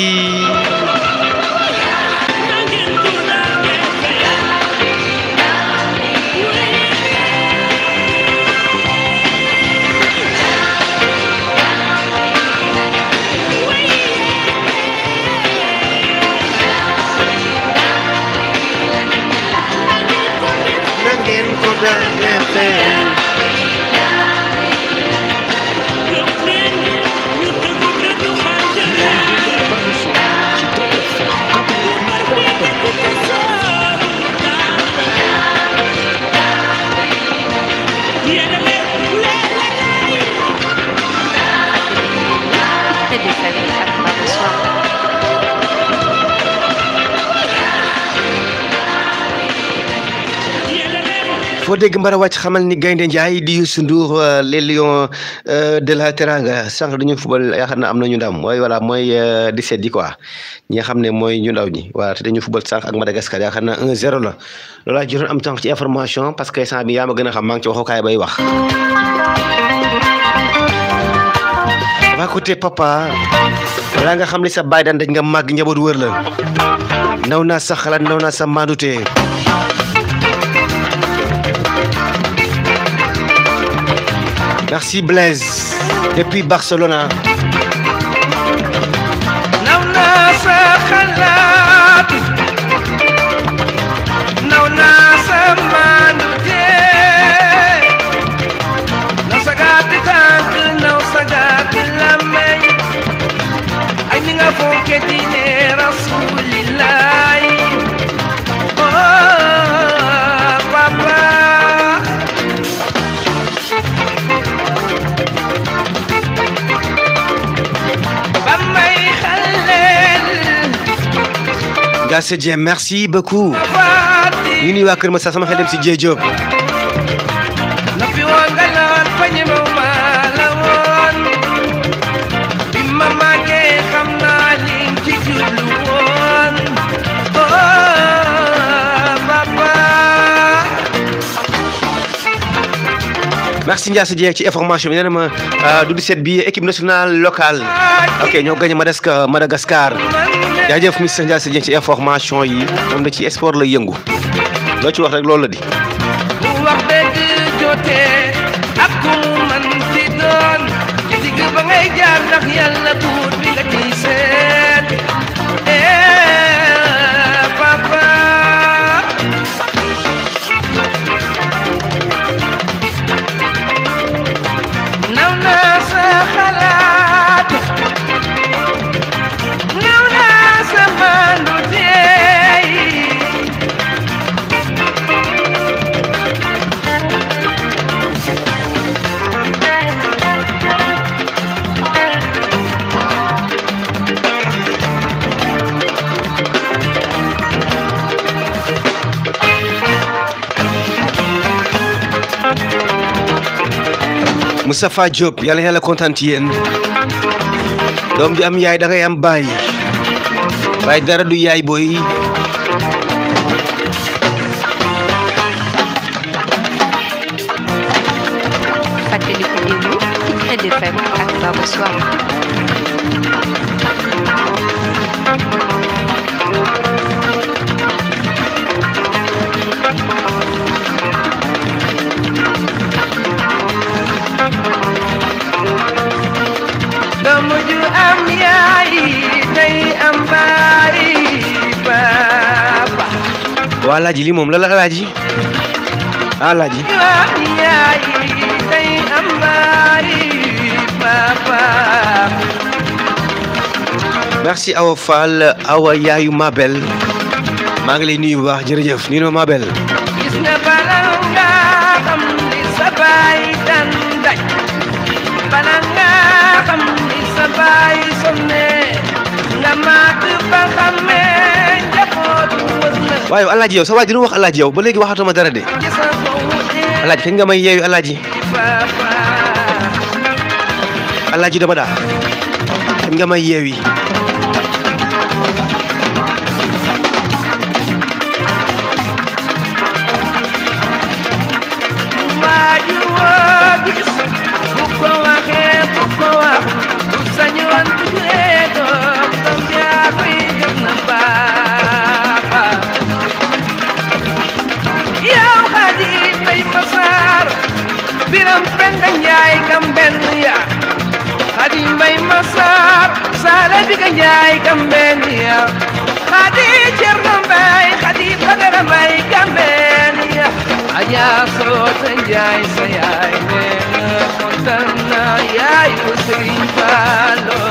na ngeen ko daan defee Très des familles à pas bonsoir. foo dégg mbara wàcc xamal ni gaynde njaay di Youssou Ndour euh, les lions euh, de la Teranga sànq dañu fubal yaakaar na am nañu ndam mooy voilà mooy euh, 17 yi quoi ñi nga xam ne mooy ñu ndaw ñi voilà te dañu fubal sànq ak Madagascar yaakaar na 1-0 la loolaa jotoon am sànq ci information parce que instant bi yaa ma gën a xam maa ngi ci waxukaay bay wax. dafa côté papa balaa nga xam ne sa baay daan dañ nga màgg njaboot wër la naw naa sa xalaat naw naa sa maandute Merci Blaise depuis Barcelona. naw naa sa xalaat naw naa sa maandute naw sa gàtti tànk naw sa gàtti làmmeñ ay ni nga fonke diine rasulillahi oh papa ba may xaleel Gassé Dieng merci beaucoup. faati ñu nuyu waa Kër Massa sama xel dem si Dieng Diop. na fi woon nga naan fa ñemew ma la woon bi ma màggee xam naa li ci jublu woon oh papa merci Ndiasse Dieng ci information bi nee na ma ah, du 17 bi équipe nationale locale. ok ñoo gagné Madagascar Madagascar jaajëf monsieur Ndiasse Dieng ci information yi moom da ci sport la yëngu loo ci wax rek loolu la di. bu wax dëgg jotee ak ku mu man ci doon ci digg ba ngay jaar ndax yàlla buur bi nga ciy seet eh papa naw naa sa xalaat naw naa sa maandu tey Moustapha Diop yàlla yàlla kontaan ci yéen doom ju am yaay da ngay am baay waaye dara du yaay booy Fàttaliku démb ci Trade FM ak Baba Soir. doomu ju am yaay day am baay alaaji lii moom la la alaaji alaaji yaay day amari papa merci Awa Fall Awa yaayu Mabel maa ngi lay nuyu bu baax jërëjëf nii ma Mabel gis nga bala nga xam ni sa baay dan daj bala nga xam ni sa baay sonne nga màgg ba xamee njabootu wër la waaye alaaji yow sa waa ji lu wax alaaji yow ba léegi waxatuma dara de ci sa fowutee alaaji kañ nga may yeeyu alaaji papa alaaji dama daa kañ nga may yeewi waaju woo gis bu ko waxee bu ko wax bu sañoon tuddee doom doom yaa koy gëm na baax yow xadi bay masaar biram penda njaay kam benn ya xadi mbay masaar saala biga njaay kam benn ya xadi cerno mbay xadi bagara mbay kam benn ya aja soota njaay sa yaay neena kontaan na yaayu sëriñ Fallu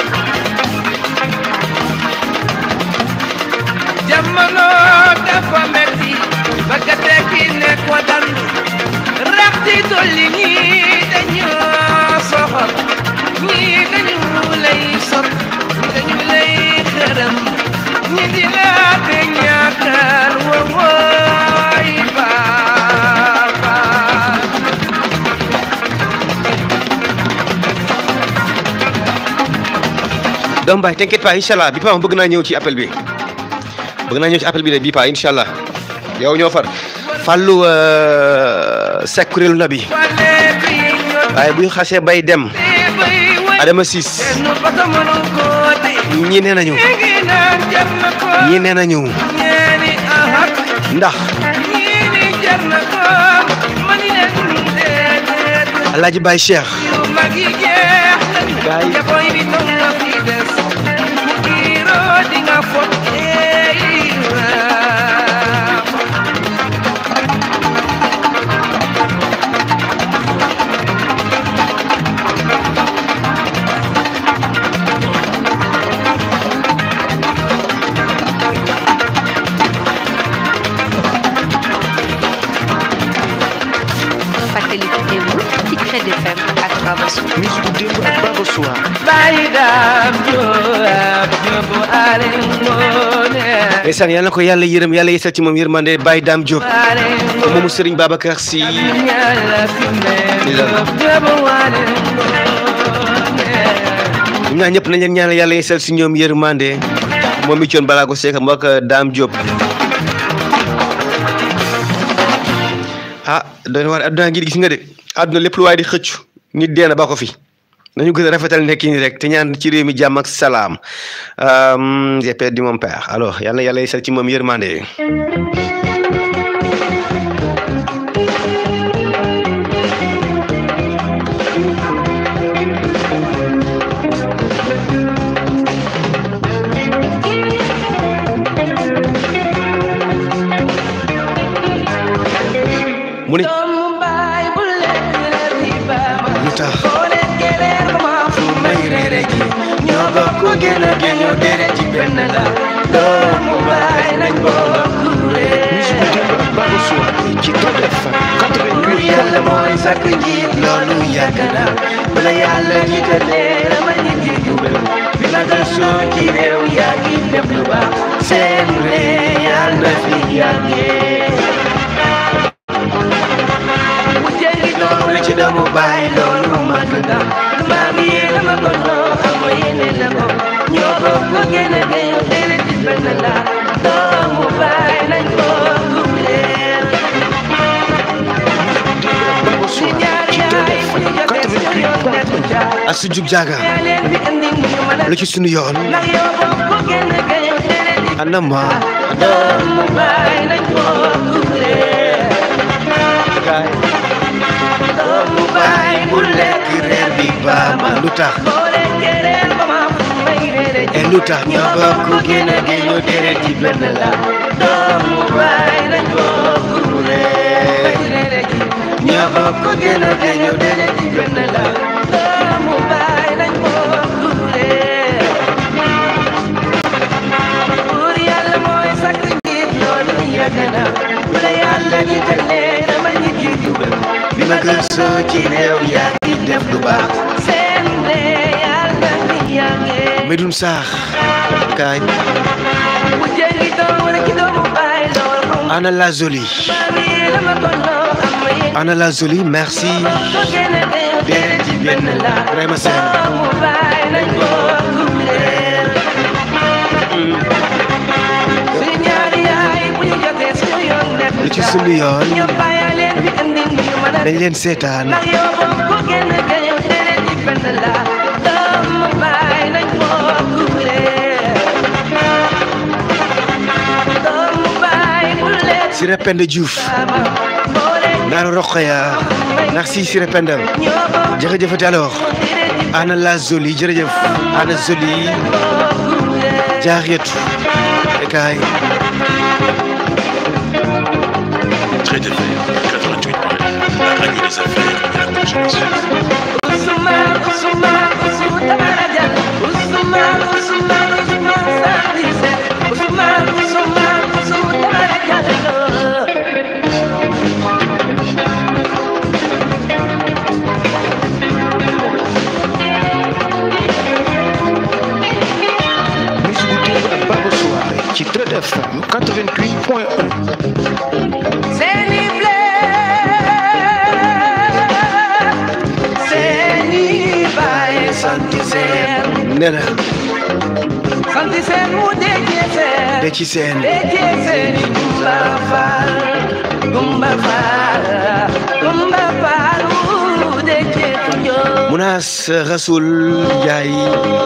jamono dafa metti bëgg a tekki ne ko dandu rax ci dolli ñii dañu soxor ñii dañu lay sot ñii dañu lay xërëm ñi di la te ñaakal wowooy baaba doom baay t'inquiète pas incha allah bi pa bëgg naa ñëw ci appel bi bëgg naa ñëw ci appel bi de bi pa incha allah yow ñoo far fàllu sek kuréelu na bi wale bi ñoo waaye bu ñu xasee bay dem tee bay way Adama Siis nu bata mënu ko de ñi nee nañu ngi naan jar na ko ñi nee nañu ñeeni ahak ndax ñii ni jar na ko mani leen déedéet alaaji Baye Cheikh yu mag yi jeex Gaay. nañ jaboy bi toog na fi des ku kiiroo di nga fot eey waaw. fàttaliku démb ci Crête FM ak Baba Sow. musique démb ak Baba Soir Baay daam jóob jóobu ale ngoone ndeysaan yal na ko yàlla yërëm yàlla yesal ci moom yërmande Baye Dame Diop ale ngoone moomu Serigne Babacar Sy ñaala fi mee jóob jóobu ale ngoone ñoom ñaar ñëpp nañ leen ñaanal yàlla yesal si ñoom yërmande moom mi coon balaa ko seek mbokk Dame Diop ah doon war adduna ngi gis nga de adduna lépp lu waaye di xëccu nit dee na ba ko fi nañu gën a rafetal nekki ni rek te ñaan ci réew mi jàmm ak salaam Euh, j'ai perdu mon père alors yal na yàlla yesal ci moom yërmande mu ne doomu baay bu lekk reer yi baama lu tax boo lekkee reer ba ma fu may reere ji ñoo bokk gën a gën ñoo dere ji benn la doomu baay nañ bokk reer ci Crête FM lu yàlla mooy sakk njiit loolu yàgg na bala yàlla jiitalee dama nit yi jubal bi la nga soo ci réew yaa ngi def lu baax seen réew yàlla na fi yàggee bu jëngi doom la ci doomu baay loolu màgg na maam yi dama ko noo ama yéene la ko ñoo bokk gën a gën dere ci benn la doomu baay nañ bokk leen si ñaar yaay fu ñu jotee suñu yoon nekku ca asu jug jaaga yaa leen fi indi mu ñu mën a lu ci sunu yoon ndax yow bokk gën a gën dere ci anama doomu baay nañ bokk leen doomu baay bu lekk reer bi baama lu tax boo lekkee reer ba ma may reere ji e lu tax ñoo bokk gën a gën deret ci benn la doomu baay bokk gën a géño deret ji benn la doomu baay nañ bokk leen buur yàlla mooy sakk njiit loolu yàgg na bu la yàlla jiitalee dama nit yi jubal bi ma gëstoo ci réew yaa ngi def lu baax seen ne yàlla mi yàggee Medoune Sarr kaay bu jëli doon wala ci doomu baay lool xaw ma Anna la Jolie mi dama ko noo am ma yëg Anna la Jolie merci ko gën a géño deret ji benn la Ibrahima Sène doomu baay nañ bokk leen suñu ñaari yaay bu ñu jotee suñu yoon nekk lu ci sunu yoon ñoom bàyyi leen fi indi ñu mën a dañ leen seetaan ndax yow bokk gën a géño deret ji benn la doomu baay nañ bokk leen doomu baay bu leen Siré Penda Diouf ama boole Naaru Rokhaya merci Siré Penda ñoo bokk jërëjëfati alors deret ji Anna la Jolie jërëjëf Anna Jolie bokk leen Jaariyatu kaay Très de fer, 88 La radio des affaires et la consommation. Usman, Usman, Usman, Tamarajan. Usman, Usman, Usman, Sandise. Usman, Usman, Usman, Tamarajan. musique bu démb ak Baba Soirée ci Trade FM 88 point 1 Seni ble, Seni bae Sandise. nee na Sandise mu dekese. de ci seen Dekese ni Gumba Fall, Gumba Fall, Gumba Fall, mu dekese yo. Mounas Rasoul Ndiaye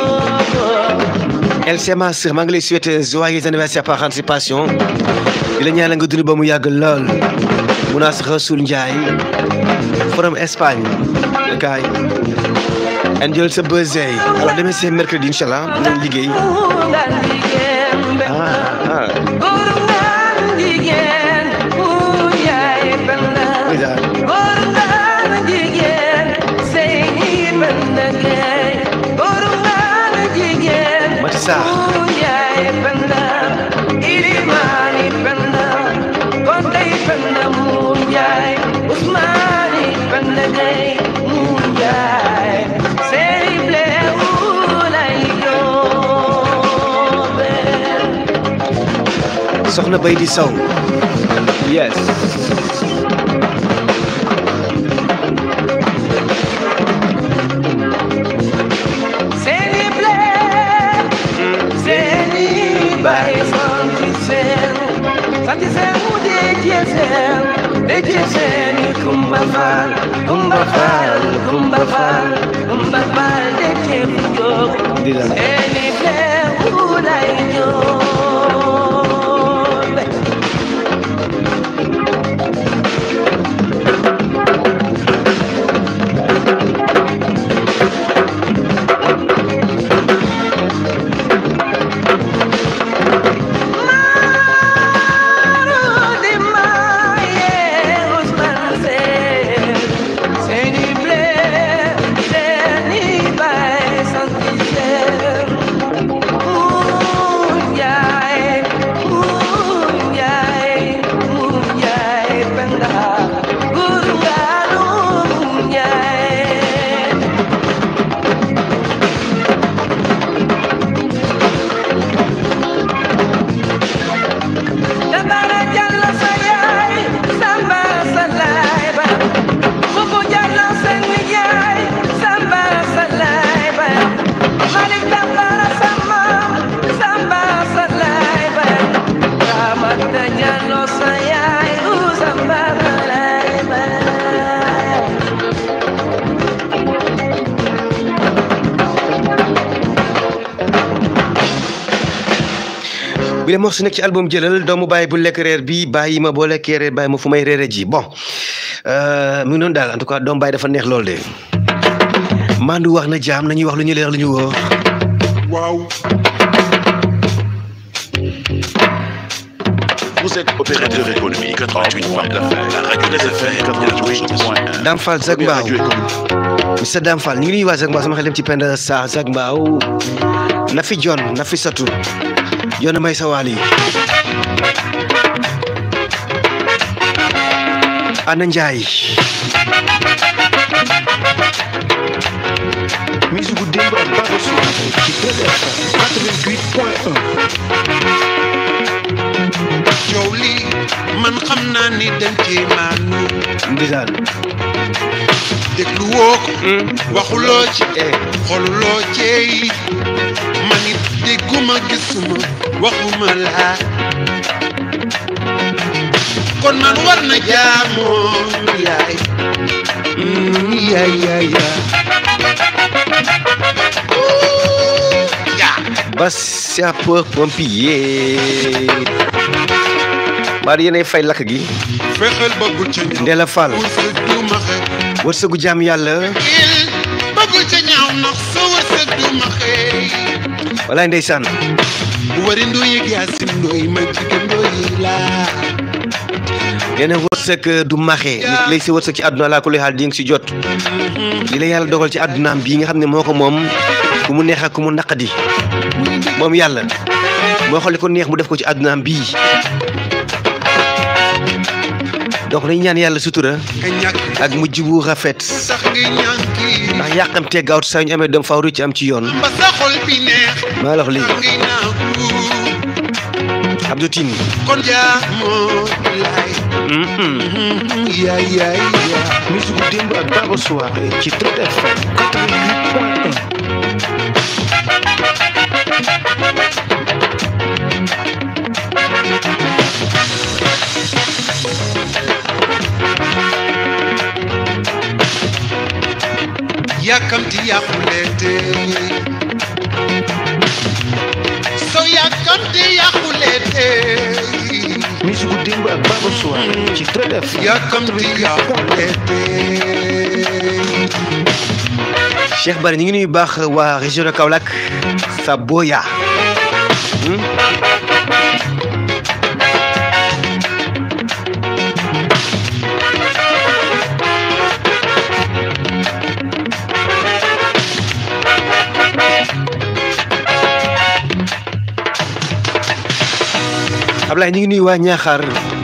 LC Master maa ngi lay souhaiter joyeux anniversaire par anticipation di la ñaanal nga dund ba mu yàgg lool Mounas Rasoul Ndiaye from Espagne kaay enjoy sa birthday alors demee c'est mercredi incha allah dinañ liggéey Ngan jigéen be. ah ah Guru ngan jigéen, mu yaay benda. ndeysaan. Guru ngan jigéen, Seyni benda gay. Guru ngan jigéen, Mati Sarr. mu yaay benda. Ilimani benda, Konday benda mu yaay. Usmani benda gay, mu yaay. Seyni ble ulay yóbbe. soxna bay di saw yes Seni ble, seni bay santi sen, santi sen mu deje sen, deje sen kumba fal, kumba fal, kumba fal, kumba fal deje yo. Dila. Seni ble ulay yo. Dabara Jallo sa yaay Samba sa laay ba Bubu Jallo sa nijaay Samba sa laay ba Malik Dabara sa maam Samba sa laay ba Ramata Jallo sa yaay U Samba sa laay ba bi le morceau nekk ci album jëlal doomu bàyyi bu lekk reer bi bàyyi ma boo lekkee reer bàyyi ma fu may reere ji bon euh, mu ngi noonu daal en tout cas doomu bàyyi dafa neex lool de mandu wax na jaam nañuy wax lu ñu leer lu ñu wóor waaw Vous êtes opérateur économique, 88 points d'affaires. La radio des affaires, 88.1. Dame Fall Zag Première Mbao radio économique. Mr Dame Fall ñu ngi nuyu waa Zag Mbao sama xel dem ci Penda Sarr Zag Mbao Nafi John Nafi Satu John may sa waal yi Ana Njaay musique bu démb ak Baba Soir ci TFM 88.1 coow li man xam naa ni dem ci maanu ndeysaan déglu woo ko waxuloo ci eh xoluloo ceey man it dégguma gisuma waxuma laa kon man war na jaamoo yaay Mm, yaay yaay yaay Ouh, yaa ba sapeur pompier maa yéenay fay lakk gi fexeel bëggul ca ñaaw Ndella Fall wërsëg du ma xëy wërsëgu jaam yàlla il bëggul ca ñaaw ndax sa wërsëg du ma xëy walaay ndeysaan wari ndoyi gaasin ndoy ma jigéen ndoyi laa nee na wërsëg du maxe nit lay si wërsëg ci àdduna laa ko lay xaal di nga si jot li la yàlla dogal ci àddunaam bii nga xam ne moo ko moom ku mu neex ak ku mu naqadi moom yàlla moo xool li ko neex mu def ko ci àddunaam bii donc dañu ñaan yàlla sutura nga ñàkk ak mujj bu rafet sax ngay ñànki ndax yàqamtee gaawtu saa ñu amee doom faaw ci am ci yoon ba sa xol bi neex maa la wax lii ngay naagu Abdou Tine kon jaamoo laay yaay yaay yaay musique bu démb ak Baba Soir ci TFM 88.1 yàkkamti yàquleete so yàkkamti yàquleete musique bu démb ak Baba Soir ci TFM yàkkamti yàquleete Cheikh Bari ñu ngi nuyu baax waa région de Kaolack sa boya Ablaye ñu ngi nuyu waa Ñaaxaar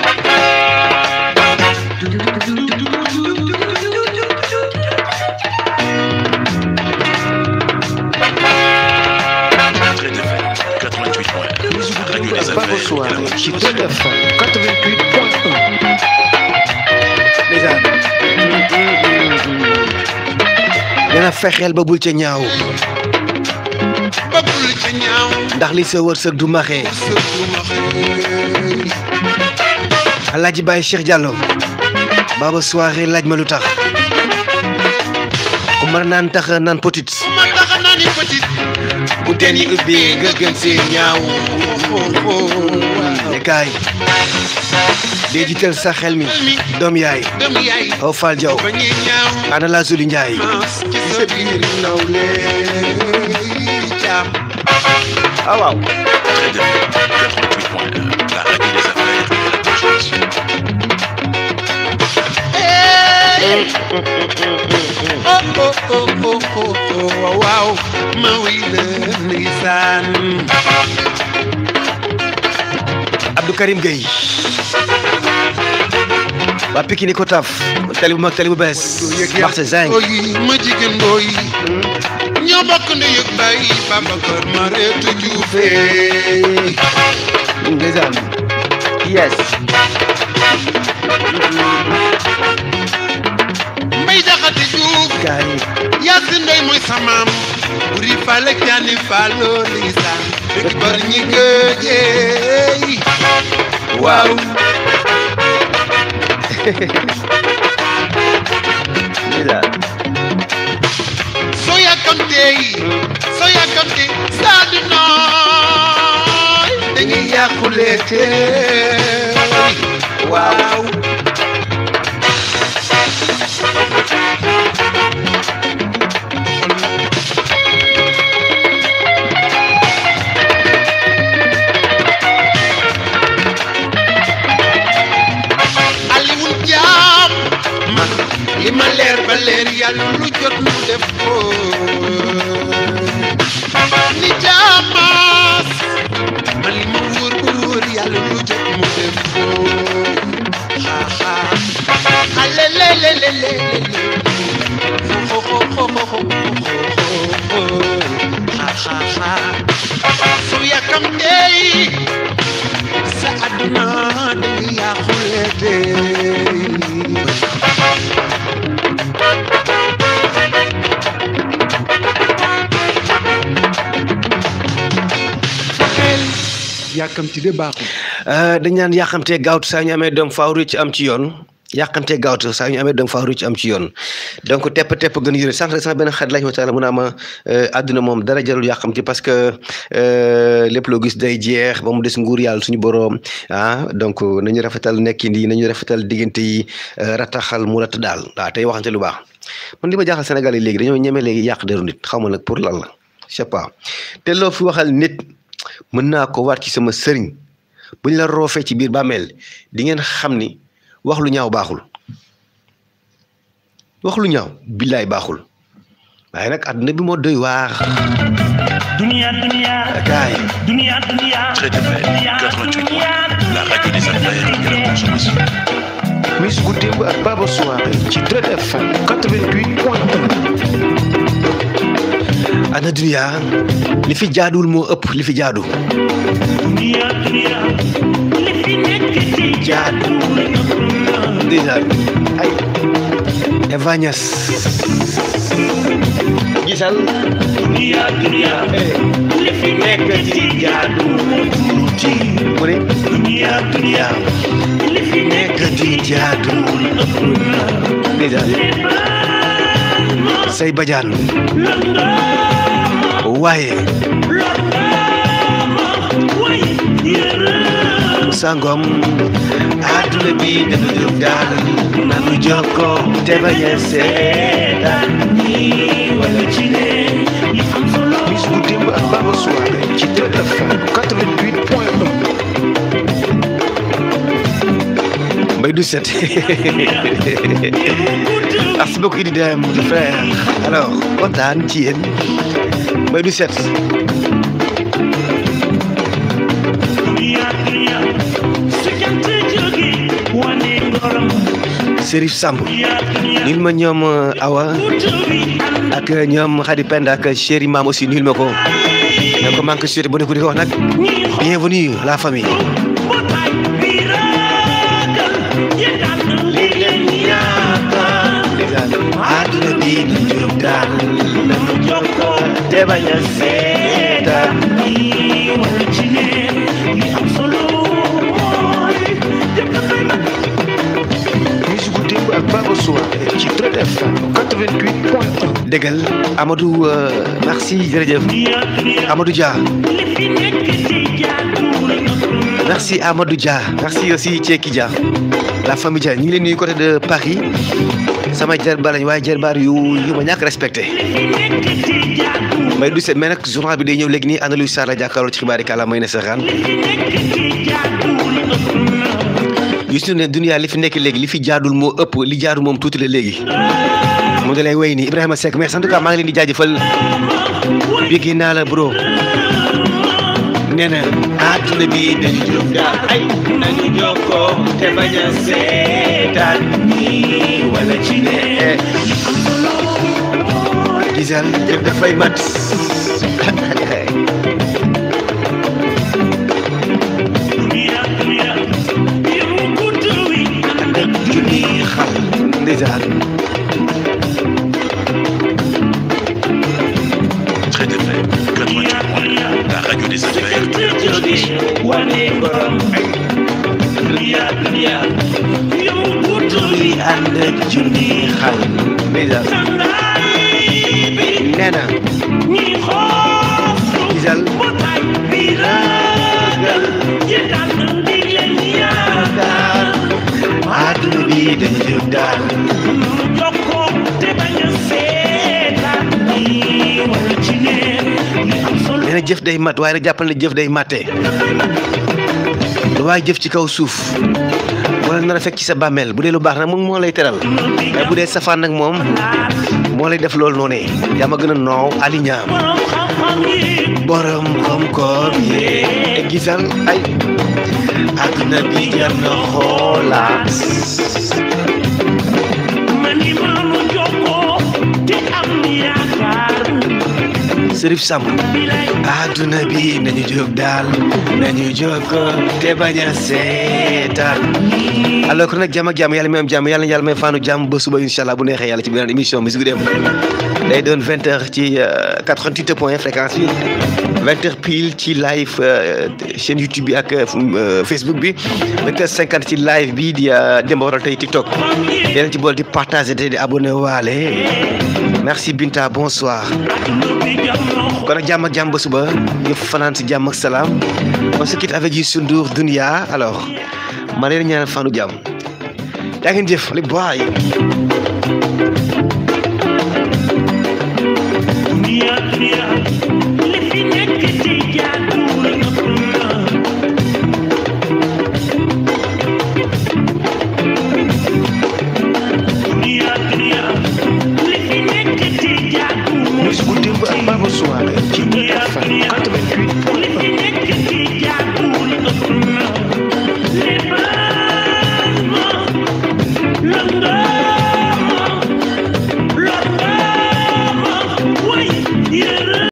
Très FM, 88.1. musique La bu radio démb des ak Baba affaires, Soir ci 88.1. TFM 88.1 ndeysaan dana fexeel ba bul ca ñaaw bëggul ca ñaaw ndax li sa wërsëg du maxe sa du ma xëy Alaaji Baye Cheikh Diallo Baba soirée laaj ma lu tax ku mën naan tax naan potit ma taxa naa ni petit bu teen yi ubbi nga gën see ñaaw ne kaay dee jiital sa xel mi doom yaay dem yaay aw Fall Diaw ba ñuy ñaaw ana la Zuli Njaay maas ci sa biir nawle jaam ah waaw Très FM, 88.1. La radio des affaires et de la consommation. oh oh oh oh oh oh waaw ma wuy la ndeysaan Abdou Karim Gueye waa Pikine ko taf tali bu mag tali bu bees marché zinc oyi ma jigéen ndooy ñoo bokk ne yëg bay Babacar ma reetu juufe ndeysaan yes mbay jaxate juuf kaay Yaasin Ndoy mooy samaam buri fale kaani faaloo ndeysaan dëkk bar ñi gëjeey waaw ndeysaan soo yàkkamtee soo yàkkamtee saa di nooy dañuy yàqulee tey waaw leer yàlla lu jot mu def ko ni jaamaas man li ma wóor bu wóor yàlla lu jot mu def ko ha ha alelelelelele ho ho ho ho ho ho ha ha ha su yàkkamtee sa àdduna day yàqule tey yàkkamti de baaxul dañ naan yàqamtee gaawtu saa ñu amee doom faaw ci am ci yoon yàqamtee gaawtu saa ñu amee doom faaw ci am ci yoon donc tepp tepp gën yore sànq rek sama benn xarit lañ waxtaan mu naa ma àdduna moom dara jarul yàqamti parce que lépp loo gis day jeex ba mu des nguur yàlla suñu boroom ah donc nañu rafetal nekkin yi nañu rafetal diggante yi rataxal mu rat daal waaw tey waxante lu baax man li ma jaaxal Sénégal yi léegi dañoo ñeme léegi yàq deru nit xaw ma nag pour lan la je sais pas te loo fi waxal nit mën naa ko waat ci sama sëriñ buñ la roofee ci biir bàmmeel di ngeen xam ni wax lu ñaaw baaxul wax lu ñaaw billaay baaxul waaye nag àdduna bi moo doy waar Dunia, dunia, gaay dunia, dunia. Très FM 88 la radio des affaires et de la consommation. Miss gu démb ak Baba Soirée ci Dread FM 88 point 1 ana dunia li fi jaaduwul moo ëpp li fi jaadu Dunia, dunia. Li fi nekk ci jaadu déjà ay Eva Niass gisal Dunia, dunia. Li fi nekk ci jaadu moo tuuti. mu ne Dunia, dunia. Li fi nekk di jaadu déjà say bajaan waaye sangom àdduna bi dafa jóg daal nanu jokkoo te bañ a seetaan bis bu démb ak Baba Soirée ci Dread FM 88 point 1 Mbaye du set merci beaucoup Idi Dem mon frère alors kontaan ci yéen Mbaye du set Serif Samb nil ma ñoom Awa ak ñoom Khady Penda ak chéri maam aussi nil ma ko ne ko manque suite bu ne ko di ko wax nag bienvenue la famille àdduna bi na jóg daal nanu jokkoo te bañ a seetaan musique gu démb ak Baba Soirée ci Dread FM 88 point 1 déggal Amadou euh, merci jërëjëf Amadou Dia merci Amadou Dia merci aussi Thieki Dia la famille Dia ñu ngi leen nuyu côté de Paris sama jarbaar lañ waaye jarbaar yu yu ma ñàkk respecté may du set mais nag journal bi day ñëw léegi nii Annalou Sarr la jàkkaarloo ci xibaari kàlla may na saxaan gis ñu ne dunia li fi nekk léegi li fi jaadul moo ëpp li jaadu moom tuuti la léegi mu ngi lay way nii Ibrahima Seck mais en tout cas maa ngi leen di jaajëfal béggi naa la bro nee na àdduna bi dañu jóg daal ay nañu jokkoo te bañ a seetaan nii wala ci ne gisal jëf dafay mat junni xal ndeysaan Très FM 88 la radio des affaires et de la consommation. junni ànd ak junni xal ndeysaan nee na gisal àdduna bi dañu jóg daal nee na jëf day mat waaye nag jàppal ne jëf day matte lu waay jëf ci kaw suuf wala nar a fekk ci sa bàmmeel bu dee lu baax nag moom moo lay teral mais bu dee safaan nag moom moo lay def loolu noonu yaa ma gën a noow Ali Ñaam borom koom-koom yee gisal ay àdduna bi jar na xoolaat Sërif Samb àdduna bi nañu jóg daal nañu jóg te bañ a seetaan alors kon nag jàmm ak jàmm yàlla may am jàmm yàlla na yàlla may faanu jàmm ba suba incha allah bu neexee yàlla ci beneen émission musique dem day doon vingt heures ci 88 point fréquence bi vingt heures pile ci live chaîne YouTube bi ak Facebook bi vingt heures cinquante ci live bi di Demba Waral tey TikTok yeneen ci bool di partager te di abonné waale merci Binta bonsoir kon nag jàmm ak jàmm ba suba ñu fanaan si jàmm ak salaam on se quitte avec Youssou Ndour Dunia alors ma leen ñaanal fanu jàmm yaa ngeen jëf li boy Dunia, dunia,